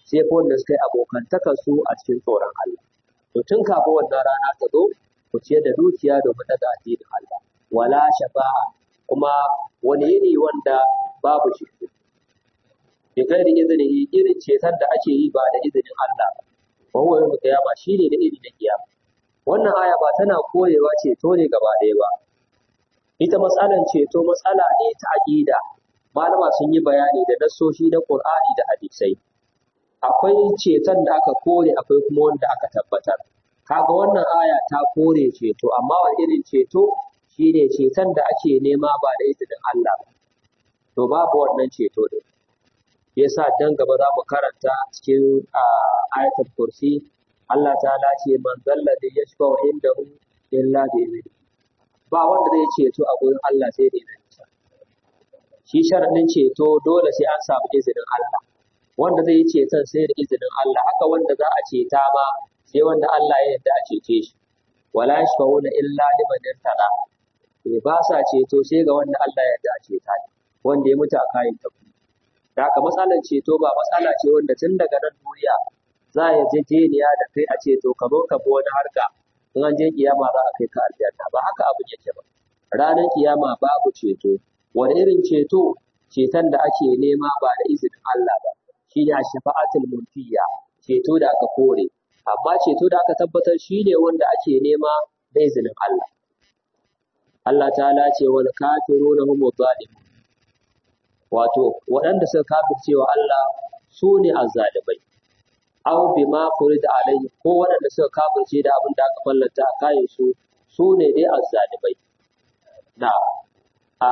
sai fa wanda suka yi abokantakar su a cikin tsoron Allah to tun kafin wannan rana ta zo ku ciyar da dukiya domin daga addinin Allah wala shafa'a kuma wani yini wanda babu shi bi gairi izini irin ceton da ake yi ba da izinin Allah ba wa huwa yawmul qiyama shine da iri da kiyama wannan aya ba tana koyewa ceto ne gaba ɗaya ba ita matsalan ceto matsala ne ta aqida malama sun yi bayani da nassoshi na Qur'ani da hadisai akwai ceton da aka kore akwai kuma wanda aka tabbatar kaga wannan aya ta kore ceto amma wani irin ceto shine ceton da ake nema ba da izinin Allah ba to babu wannan ceto din yasa dan gaba za mu karanta cikin ayatul kursi Allah ta'ala ce man zalla da yashfa indahu illa bi idni ba wanda zai ceto a gurin Allah sai da izinin shi sharadin ceto dole sai an samu izinin Allah wanda zai yi ceton sai da izinin Allah haka wanda za a ceta ma sai wanda Allah ya yarda a cece shi wala yashfa'una illa liman irtada eh ba sa ceto sai ga wanda Allah ya yarda a ceta wanda ya mutu a kayan tafi da haka matsalar ceto ba matsala ce wanda tun daga nan duniya za a yarjejeniya da kai a ceto ka zo ka bi wani harka in an je kiyama za a kai ka aljanna ba haka abin yake ba ranar kiyama babu ceto wani irin ceto ceton da ake nema ba da izinin Allah ba shi ne shafa'atul munfiya ceto da aka kore amma ceto da aka tabbatar shi ne wanda ake nema da izinin Allah Allah ta'ala ce wal kafiruna hum zalimun wato waɗanda suka kafirce wa Allah su ne azzalimai aw bima furida alaihi ko waɗanda suka kafirce da abin da aka fallanta a kayan su su ne dai azzalimai na a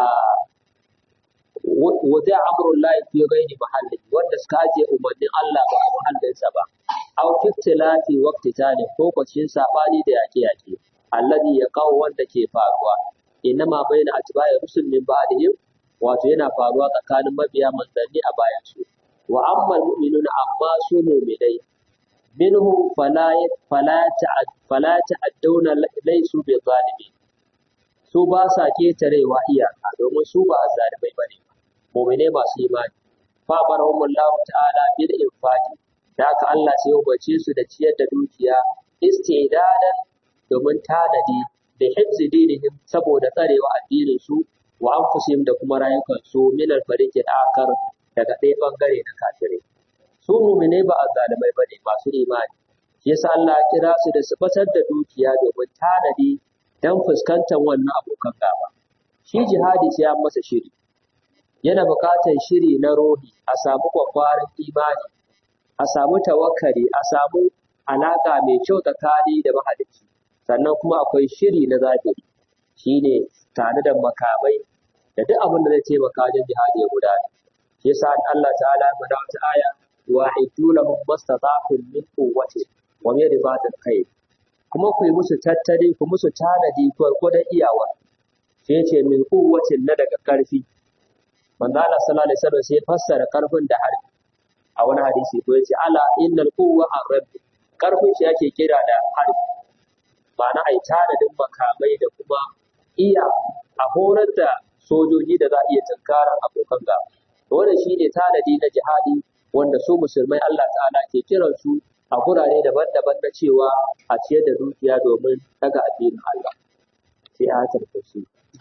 wada amrul lahi fi ghairi mahalli wanda suka ajiye umarnin Allah ba a mahallinsa ba aw fiktilati waqtitani ko kwacin sabani da yake yake alladhi yaqaw wanda ke faruwa inma baina atba'i rusul min ba'dihim wato yana faruwa tsakanin mabiya manzanni a bayan su wa amma mu'minuna amma su mu'minai minhum fala fala ta'ad fala ta'adduna laysu bi zalimin su ba sa ketarewa iyaka domin su ba zalimai bane mu'minai masu imani fa barahumullahu ta'ala bil infaqi da haka Allah sai ya umarce su da ciyar da dukiya istidadan domin tanadi da hifzi dinihim saboda tsarewa addinin su wa anfusihim da kuma rayukan su min al-fariqi akar daga ɗaya bangare na kafirai su mu'mine ba azzalimai bane masu imani yasa Allah ya kira su da su fatar da dukiya domin tanadi dan fuskantar wannan abokan gaba shi jihadi sai an masa shiri yana buƙatar shiri na rohi a samu kwakwarin imani a samu tawakkali a samu alaƙa mai kyau tsakani da mahalicci sannan kuma akwai shiri na zahiri shine tare da makamai da duk abin da zai taimaka wajen jihadi ya gudana shi yasa Allah ta'ala ya faɗa wata aya wa aidu lahum mastata'tum min quwwati wa min ribatil khayr kuma ku yi musu tattali ku musu tanadi gwargwadon iyawa sai ce min quwwatin na daga karfi manzo Allah sallallahu alaihi wasallam sai fassara karfin da harbi a wani hadisi ko yace ala innal quwwa ar-rabb karfin shi yake kira da harbi ma'ana ai tanadin makamai da kuma iya a horar da sojoji da za a iya tunkarar abokan gaba wannan shine tanadi na jihadi wanda su musulmai Allah ta'ala ke kiran su a gurare daban-daban na cewa a ciyar da dukiya domin daga addinin Allah sai a tarkace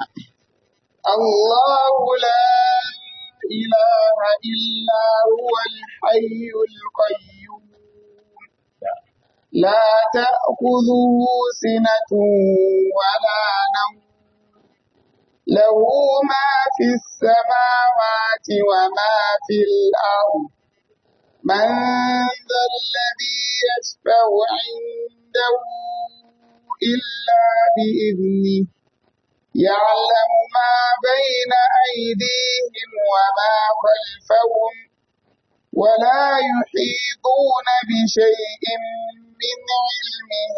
الله لا إله إلا هو الحي القيوم لا تأخذه سنة ولا نوم له ما في السماوات وما في الأرض من ذا الذي يشفع عنده إلا بإذنه يعلم ما بين أيديهم وما خلفهم ولا يحيطون بشيء من علمه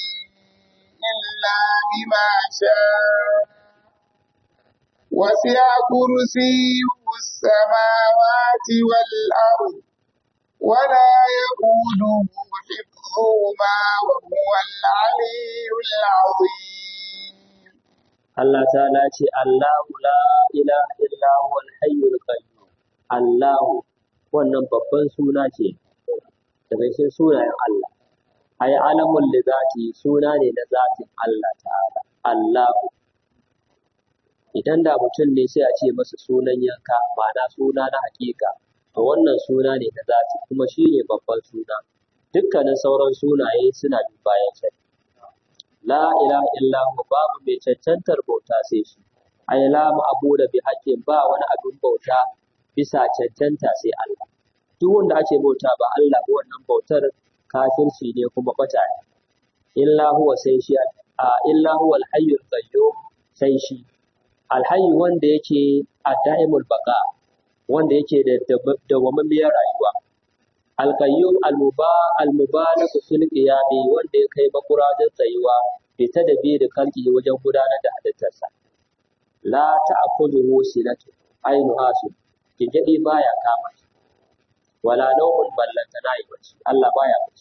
إلا بما شاء وسع كرسيه السماوات والأرض ولا يؤوده حفظهما وهو العلي العظيم Allah ta'ala ce Allahu la ilaha illa huwal hayyul qayyum Allahu wannan babban suna ce daga cikin sunayen Allah ay alamun li zati suna ne na zatin Allah ta'ala Allahu idan da mutum ne sai a ce masa sunan yanka ma'ana suna na hakika to wannan suna ne na zati kuma shi ne babban suna dukkanin sauran sunaye suna bin bayan sa la ilaha illa hu babu mai cancantar bauta sai shi ay la ma'budu bi haqqin ba wani abin bauta bisa cancanta sai Allah duk wanda ake bauta ba Allah ba wannan bautar kafirci ne kuma bata ne illa huwa sai shi a illa huwa al-hayyul qayyum sai shi alhayyu wanda yake a da'imul baka wanda yake da dawwamammiyar rayuwa alqayyum almuba almubalag fil qiyami wanda ya kai makura da tsayuwa bi tadbir kalki wajen gudanar da halittarsa la ta'khudhuhu sinatu ainu asu gigidi baya kama shi wala nawmun ballanta na yi bacci Allah baya bacci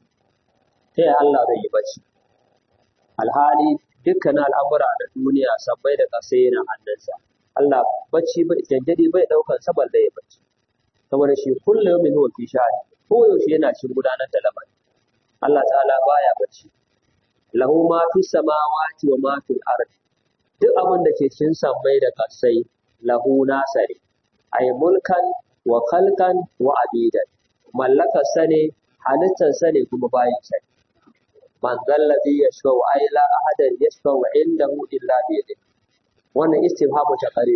ta yaya Allah zai yi bacci alhali dukkanin al'amura na duniya sabbai da ƙasa yana hannunsa Allah bacci bai janjadi bai ɗaukar sabar da ya bacci saboda shi kullum yawmin huwa fi sha'ani ko yaushe yana cikin gudanar da lamari Allah ta'ala baya bacci lahu ma fi samawati wa ma fil ardi duk abin da ke cikin sammai da ƙasai lahu nasari ay mulkan wa khalqan wa abidan mallakar sa ne halittar sa ne kuma bayin sa man zallazi yashfa'u ay la ahadan yashfa'u indahu illa bi yadihi wannan istifhamu ta kare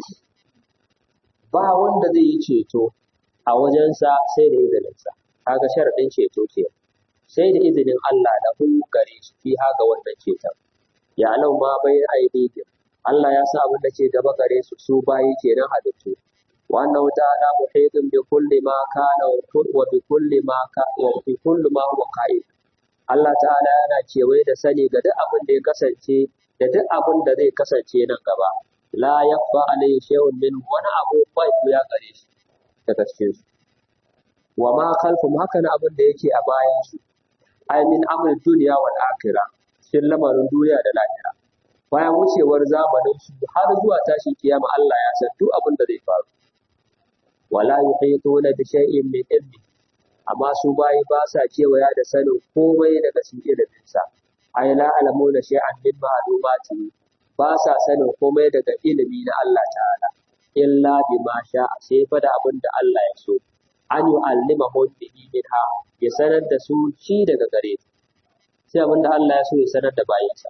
ba wanda zai yi ceto a wajensa sai da izininsa kaga sharadin ceto ke sai da izinin Allah da hu gare shi fi haka wannan ceton ya alau ma bai aidihim Allah ya sa abin da ke gaba gare su su bayi kenan halittu wa annahu ta'ala muhitun bi kulli ma kana wa bi kulli ma ka wa bi kulli ma huwa qa'id Allah ta'ala yana kewaye da sani ga duk abin da ya kasance da duk abin da zai kasance nan gaba la yakfa alayhi shay'un min wani abu bai ya gare shi daga cikin su wa ma khalfum haka na abin da yake a bayan su ay min amr dunya wal akhirah cikin lamarin duniya da lahira bayan wucewar zamanin su har zuwa tashin kiyama Allah ya san duk abin da zai faru wala yuhituna bi shay'in min ilmi amma su bayi ba sa kewaya da sanin komai daga cikin iliminsa ay la alamuna shay'an min ma'lumati ba sa sanin komai daga ilimi na Allah ta'ala illa bima sha'a sai fa da abin da Allah ya so an yu'allimahum bihi minha ya sanar da su shi daga gare su sai abin da Allah ya so ya sanar da bayinsa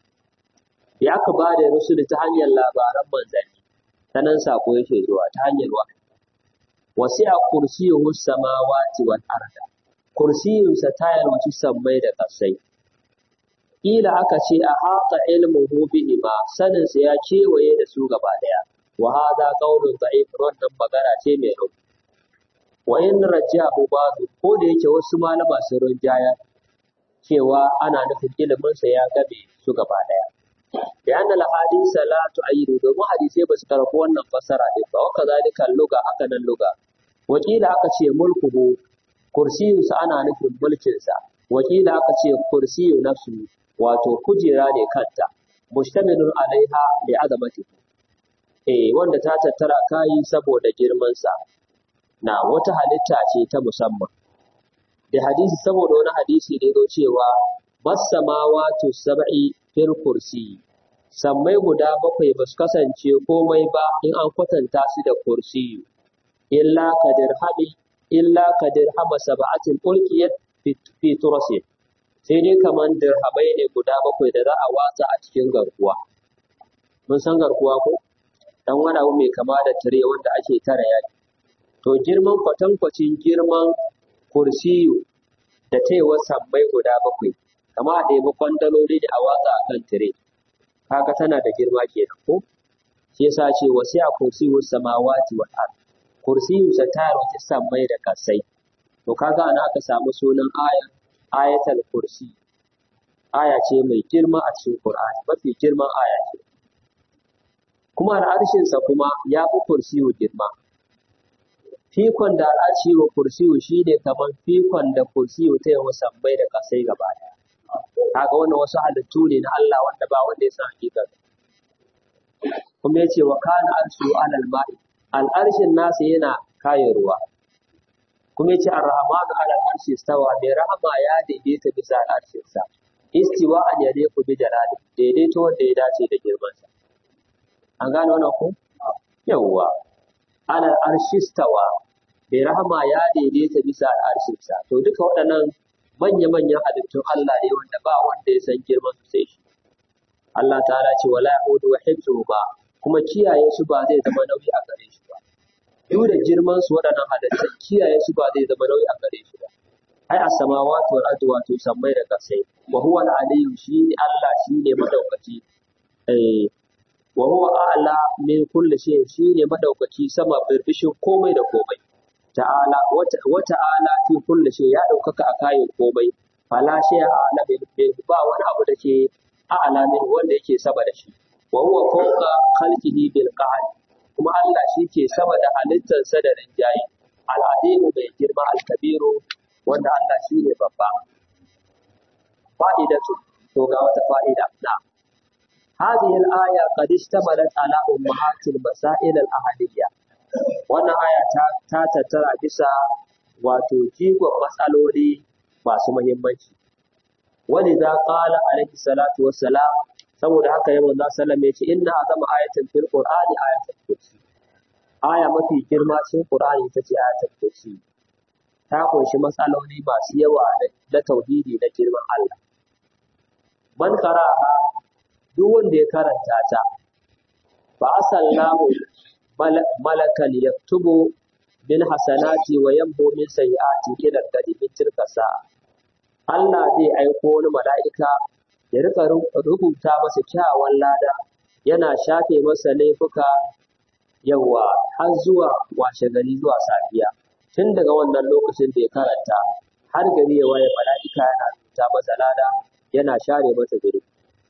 ya aka ba da rusuli ta hanyar labaran manzanni ta nan sako yake zuwa ta hanyar wahayi wasi'a kursiyuhu samawati wal arda kursiyunsa ta yalwaci sammai da ƙasai Ƙila aka ce a haƙa ilmuhu bihima sanin sa ya kewaye da su gaba daya wa hadha qawlun da'if wannan magana ce mai rauni wa in rajahu ba'du ko da yake wasu malama sun rinjaya cewa ana nufin ilimin sa ya gabe su gaba daya da anna al hadisa la tu'ayyidu domin hadisai ba su karɓi wannan fassara din ba wa kazalika luga haka nan luga wakila aka ce mulkuhu kursiyunsa ana nufin mulkinsa wakila aka ce kursiyu nafsu wato kujera ne kanta mustamilun alaiha li azamati eh wanda ta tattara kayi saboda girman sa na wata halitta ce ta musamman da hadisi saboda wani hadisi ne zo cewa masamawatu sab'i fil kursi sammai guda bakwai ba su kasance komai ba in an kwatanta su da kursiyu illa kadirhami illa kadirhama sab'atin ulqiyat fi turasin sai dai kaman dirhamai ne guda bakwai da za a watsa a cikin garkuwa mun san garkuwa ko dan wani abu mai kama da tire wanda ake tara yaki to girman kwatankwacin girman kursiyu da taiwa sabbai guda bakwai kama a ɗebi kwandaloli da a watsa a kan tire kaga tana da girma kenan ko shi yasa ce wasi'a kursiyu samawati wal ard kursiyu sa tayar wata sammai da kasai to kaga ana aka samu sunan aya ayatul kursi aya ce mai girma a cikin Qur'ani mafi girman aya ce kuma al'arshin sa kuma ya fi kursiyu girma fikon da al'arshi wa kursiyu shine kaman fikon da kursiyu ta yawa sammai da kasai gaba daya kaga wannan wasu halittu ne na Allah wanda ba wanda ya san hakikar kuma yace wa kana arshu alal ma'i al'arshin nasa yana kaye ruwa kuma yace ar-rahmanu ala al-arshi istawa mai rahama ya daidaita bisa al-arshin sa istiwa an yade ku bi jalali daidaito wanda ya dace da girman sa an gane wannan ko yawwa ala al-arshi istawa mai rahama ya daidaita bisa al-arshin sa to duka waɗannan manya-manyan halittun Allah ne wanda ba wanda ya san girman su sai shi Allah ta'ala ce wala yaudu wa hifzuhuma kuma kiyaye su ba zai zama nauyi a gare shi ba duk da girman su waɗannan halittun kiyaye su ba zai zama nauyi a gare shi ba ai as-samawati wal ardi wato sammai da kasai wa huwa al-aliyyu shi Allah shi ne madaukaki eh wa huwa a'la min kulli shay shi ne madaukaki sama birbishin komai da komai ta'ala wa ta'ala fi kulli shay ya daukaka a kayan komai fala shay a'la min ba wani abu da ke a'la min wanda yake sama da shi wa huwa fawqa khalqihi bil qahl kuma Allah shi ke sama da halittarsa da rinjaye al'adimu mai girma al-kabiru wanda Allah shi ne babba fa'idatu to ga wata fa'ida na هذه الآية قد اشتملت على أمهات المسائل الأهلية wannan aya ta ta tattara bisa wato jigon matsaloli masu muhimmanci wani za qala alaihi salatu wassalam saboda haka yawan za sallam ya ce inna azama ayatin fil qur'ani ayatul kursi aya mafi girma cikin qur'ani ita ce ayatul kursi ta kunshi matsaloli masu yawa na tauhidi na girman Allah man qara'a duk wanda ya karanta ta fa asallahu malakan yaktubu bil hasanati wa yamhu min sayyiati ila gadi min tilka sa'a Allah zai aiko wani mala'ika ya rika rubuta masa kyawawan lada yana shafe masa laifuka yawa har zuwa washe gari zuwa safiya tun daga wannan lokacin da ya karanta har gari ya waye mala'ika yana rubuta masa lada yana share masa zuri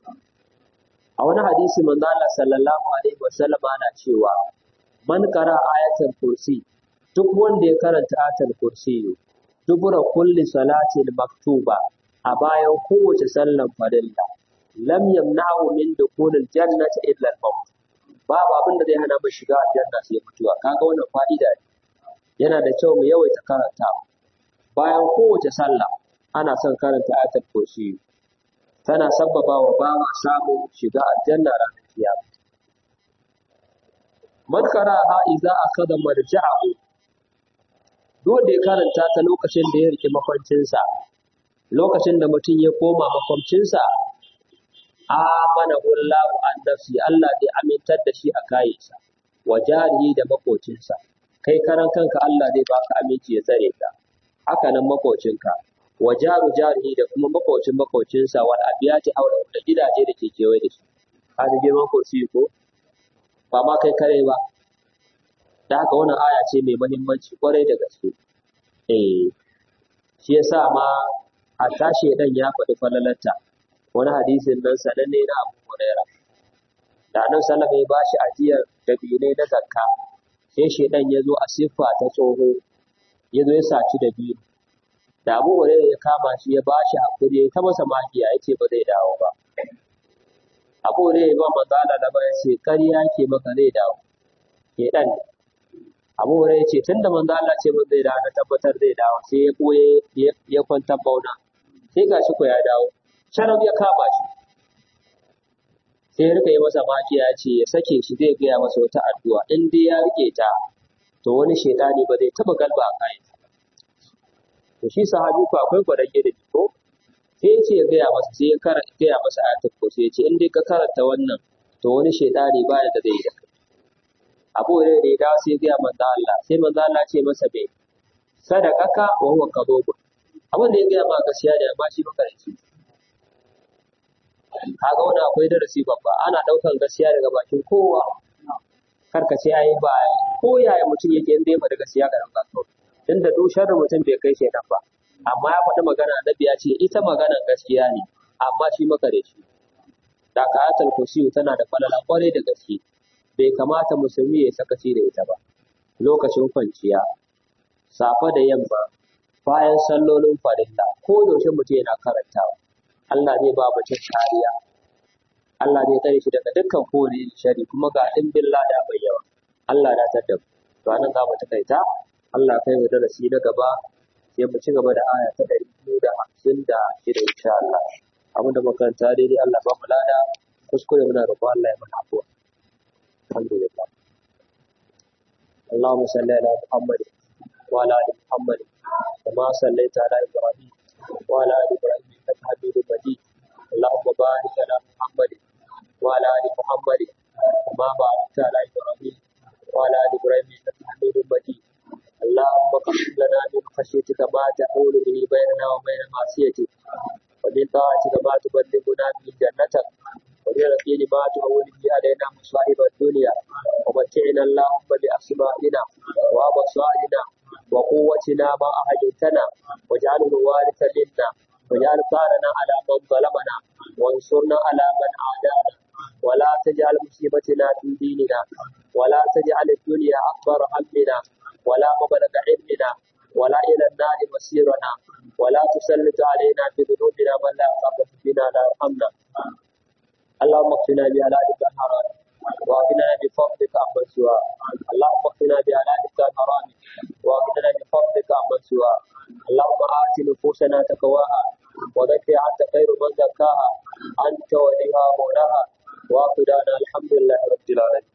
a wani hadisi manzo Allah sallallahu alaihi wasallam ana cewa man kara ayatul kursi duk wanda ya karanta ayatul kursi dubura kulli salatin maktuba a bayan kowace sallan farilla lam yamna'u min dukhulil jannati illa al-maut babu abin da zai hana mu shiga aljanna sai mutuwa kaga wannan fa'ida ne yana da kyau mu yawaita karantawa bayan kowace sallah ana son karanta ayatul kursi tana sabbaba wa bawa samun shiga aljanna ranar kiyama man qara'a idza akhadha marja'ahu duk da ya karanta ta lokacin da ya rike makwancinsa lokacin da mutum ya koma makwancinsa amana wallahu an nafsi Allah zai amintar da shi a kayansa wa jarihi da makocinsa kai karan kanka Allah zai baka aminci ya tsare ka haka nan makocinka wa jaru jarihi da kuma makocin makocinsa wal abiyati aure da gidaje da ke kewaye da su ka da girman kursi ko ba ma kai kare ba da haka wannan aya ce mai muhimmanci kwarai da gaske eh shi yasa ma a tashi dan ya faɗi falalarta wani hadisin nan sananne na Abu Huraira da nan sallama ya bashi ajiyar dabinai na zakka sai shedan ya zo a siffa ta tsoho ya zo ya saci da biyu da Abu Huraira ya kama shi ya bashi hakuri ya ta masa magiya ya ce ba zai dawo ba Abu Huraira ya ba manzo Allah da ya ce ƙarya ke maka zai dawo shedan ne Abu Hurairah ce tunda manzo Allah ce mun zai dawo na tabbatar zai dawo sai ya koye ya kwanta bauna sai gashi ko ya dawo sharab ya kama shi sai ya rika yi masa makiya ce ya sake shi zai gaya masa wata addu'a in dai ya rike ta to wani shaitani ba zai taba galba a kayan to shi sahabi ko akwai gwadage da ko sai ya ce ya gaya masa sai ya gaya masa ayatul kursi ya ce in dai ka karanta wannan to wani shaitani ba da zai yi da kai abu da ya dawo sai gaya manzo Allah sai manzo Allah ce masa bai sadaqaka wa huwa kadhub abin da ya gaya ma gaskiya da ba shi makaranci kaga wannan akwai darasi babba ana daukan gaskiya daga bakin kowa kar ka ce ai ba ko yaya mutum yake inda ya faɗi gaskiya ga ranka to tunda duk sharri mutum bai kai shaidan ba amma ya faɗi magana annabi ya ce ita maganar gaskiya ne amma shi makareci da kayatul kursiyu tana da falala kwarai da gaske bai kamata musulmi ya sakaci da ita ba lokacin kwanciya safe da yamma bayan sallolin farilla ko yaushe mutum yana karantawa Allah zai ba mutum kariya Allah zai tsare shi daga dukkan kowane shari kuma ga ɗimbin lada mai yawa Allah na tada to anan za mu takaita Allah kai mu darasi na gaba sai mu ci gaba da aya ta ɗari biyu da hamsin da shida insha Allah abinda makaranta daidai Allah ba mu lada kuskure muna roƙon Allah ya mana afuwa alhamdulillah اللهم صل على محمد وعلى ال محمد كما صليت على ابراهيم وعلى ال ابراهيم انك حميد مجيد اللهم بارك على محمد وعلى ال محمد كما باركت على ابراهيم وعلى ال ابراهيم انك حميد مجيد اللهم اقسم لنا من خشيتك ما تحول به بيننا وبين معصيتك ومن طاعتك ما تبلغنا به جنتك ومن اليقين ما تهون به علينا مصائب الدنيا ومتعنا اللهم بأسمائنا وأبصارنا وقوتنا ما أحييتنا واجعله الوارث منا واجعل ثارنا على من ظلمنا وانصرنا على من عادانا ولا تجعل مصيبتنا في ديننا ولا تجعل الدنيا أكبر همنا ولا مبلغ علمنا ولا إلى النار مصيرنا ولا تسلط علينا بذنوبنا من لا يخافك فينا لا يرحمنا اللهم اكفنا بهلالك الحرام واغننا بفضلك عمن سواك اللهم اكفنا بهلالك الحرام واغننا بفضلك عمن سواك اللهم آت نفوسنا تقواها وزكها أنت خير من زكاها أنت وليها مولاها وآخر الحمد لله رب العالمين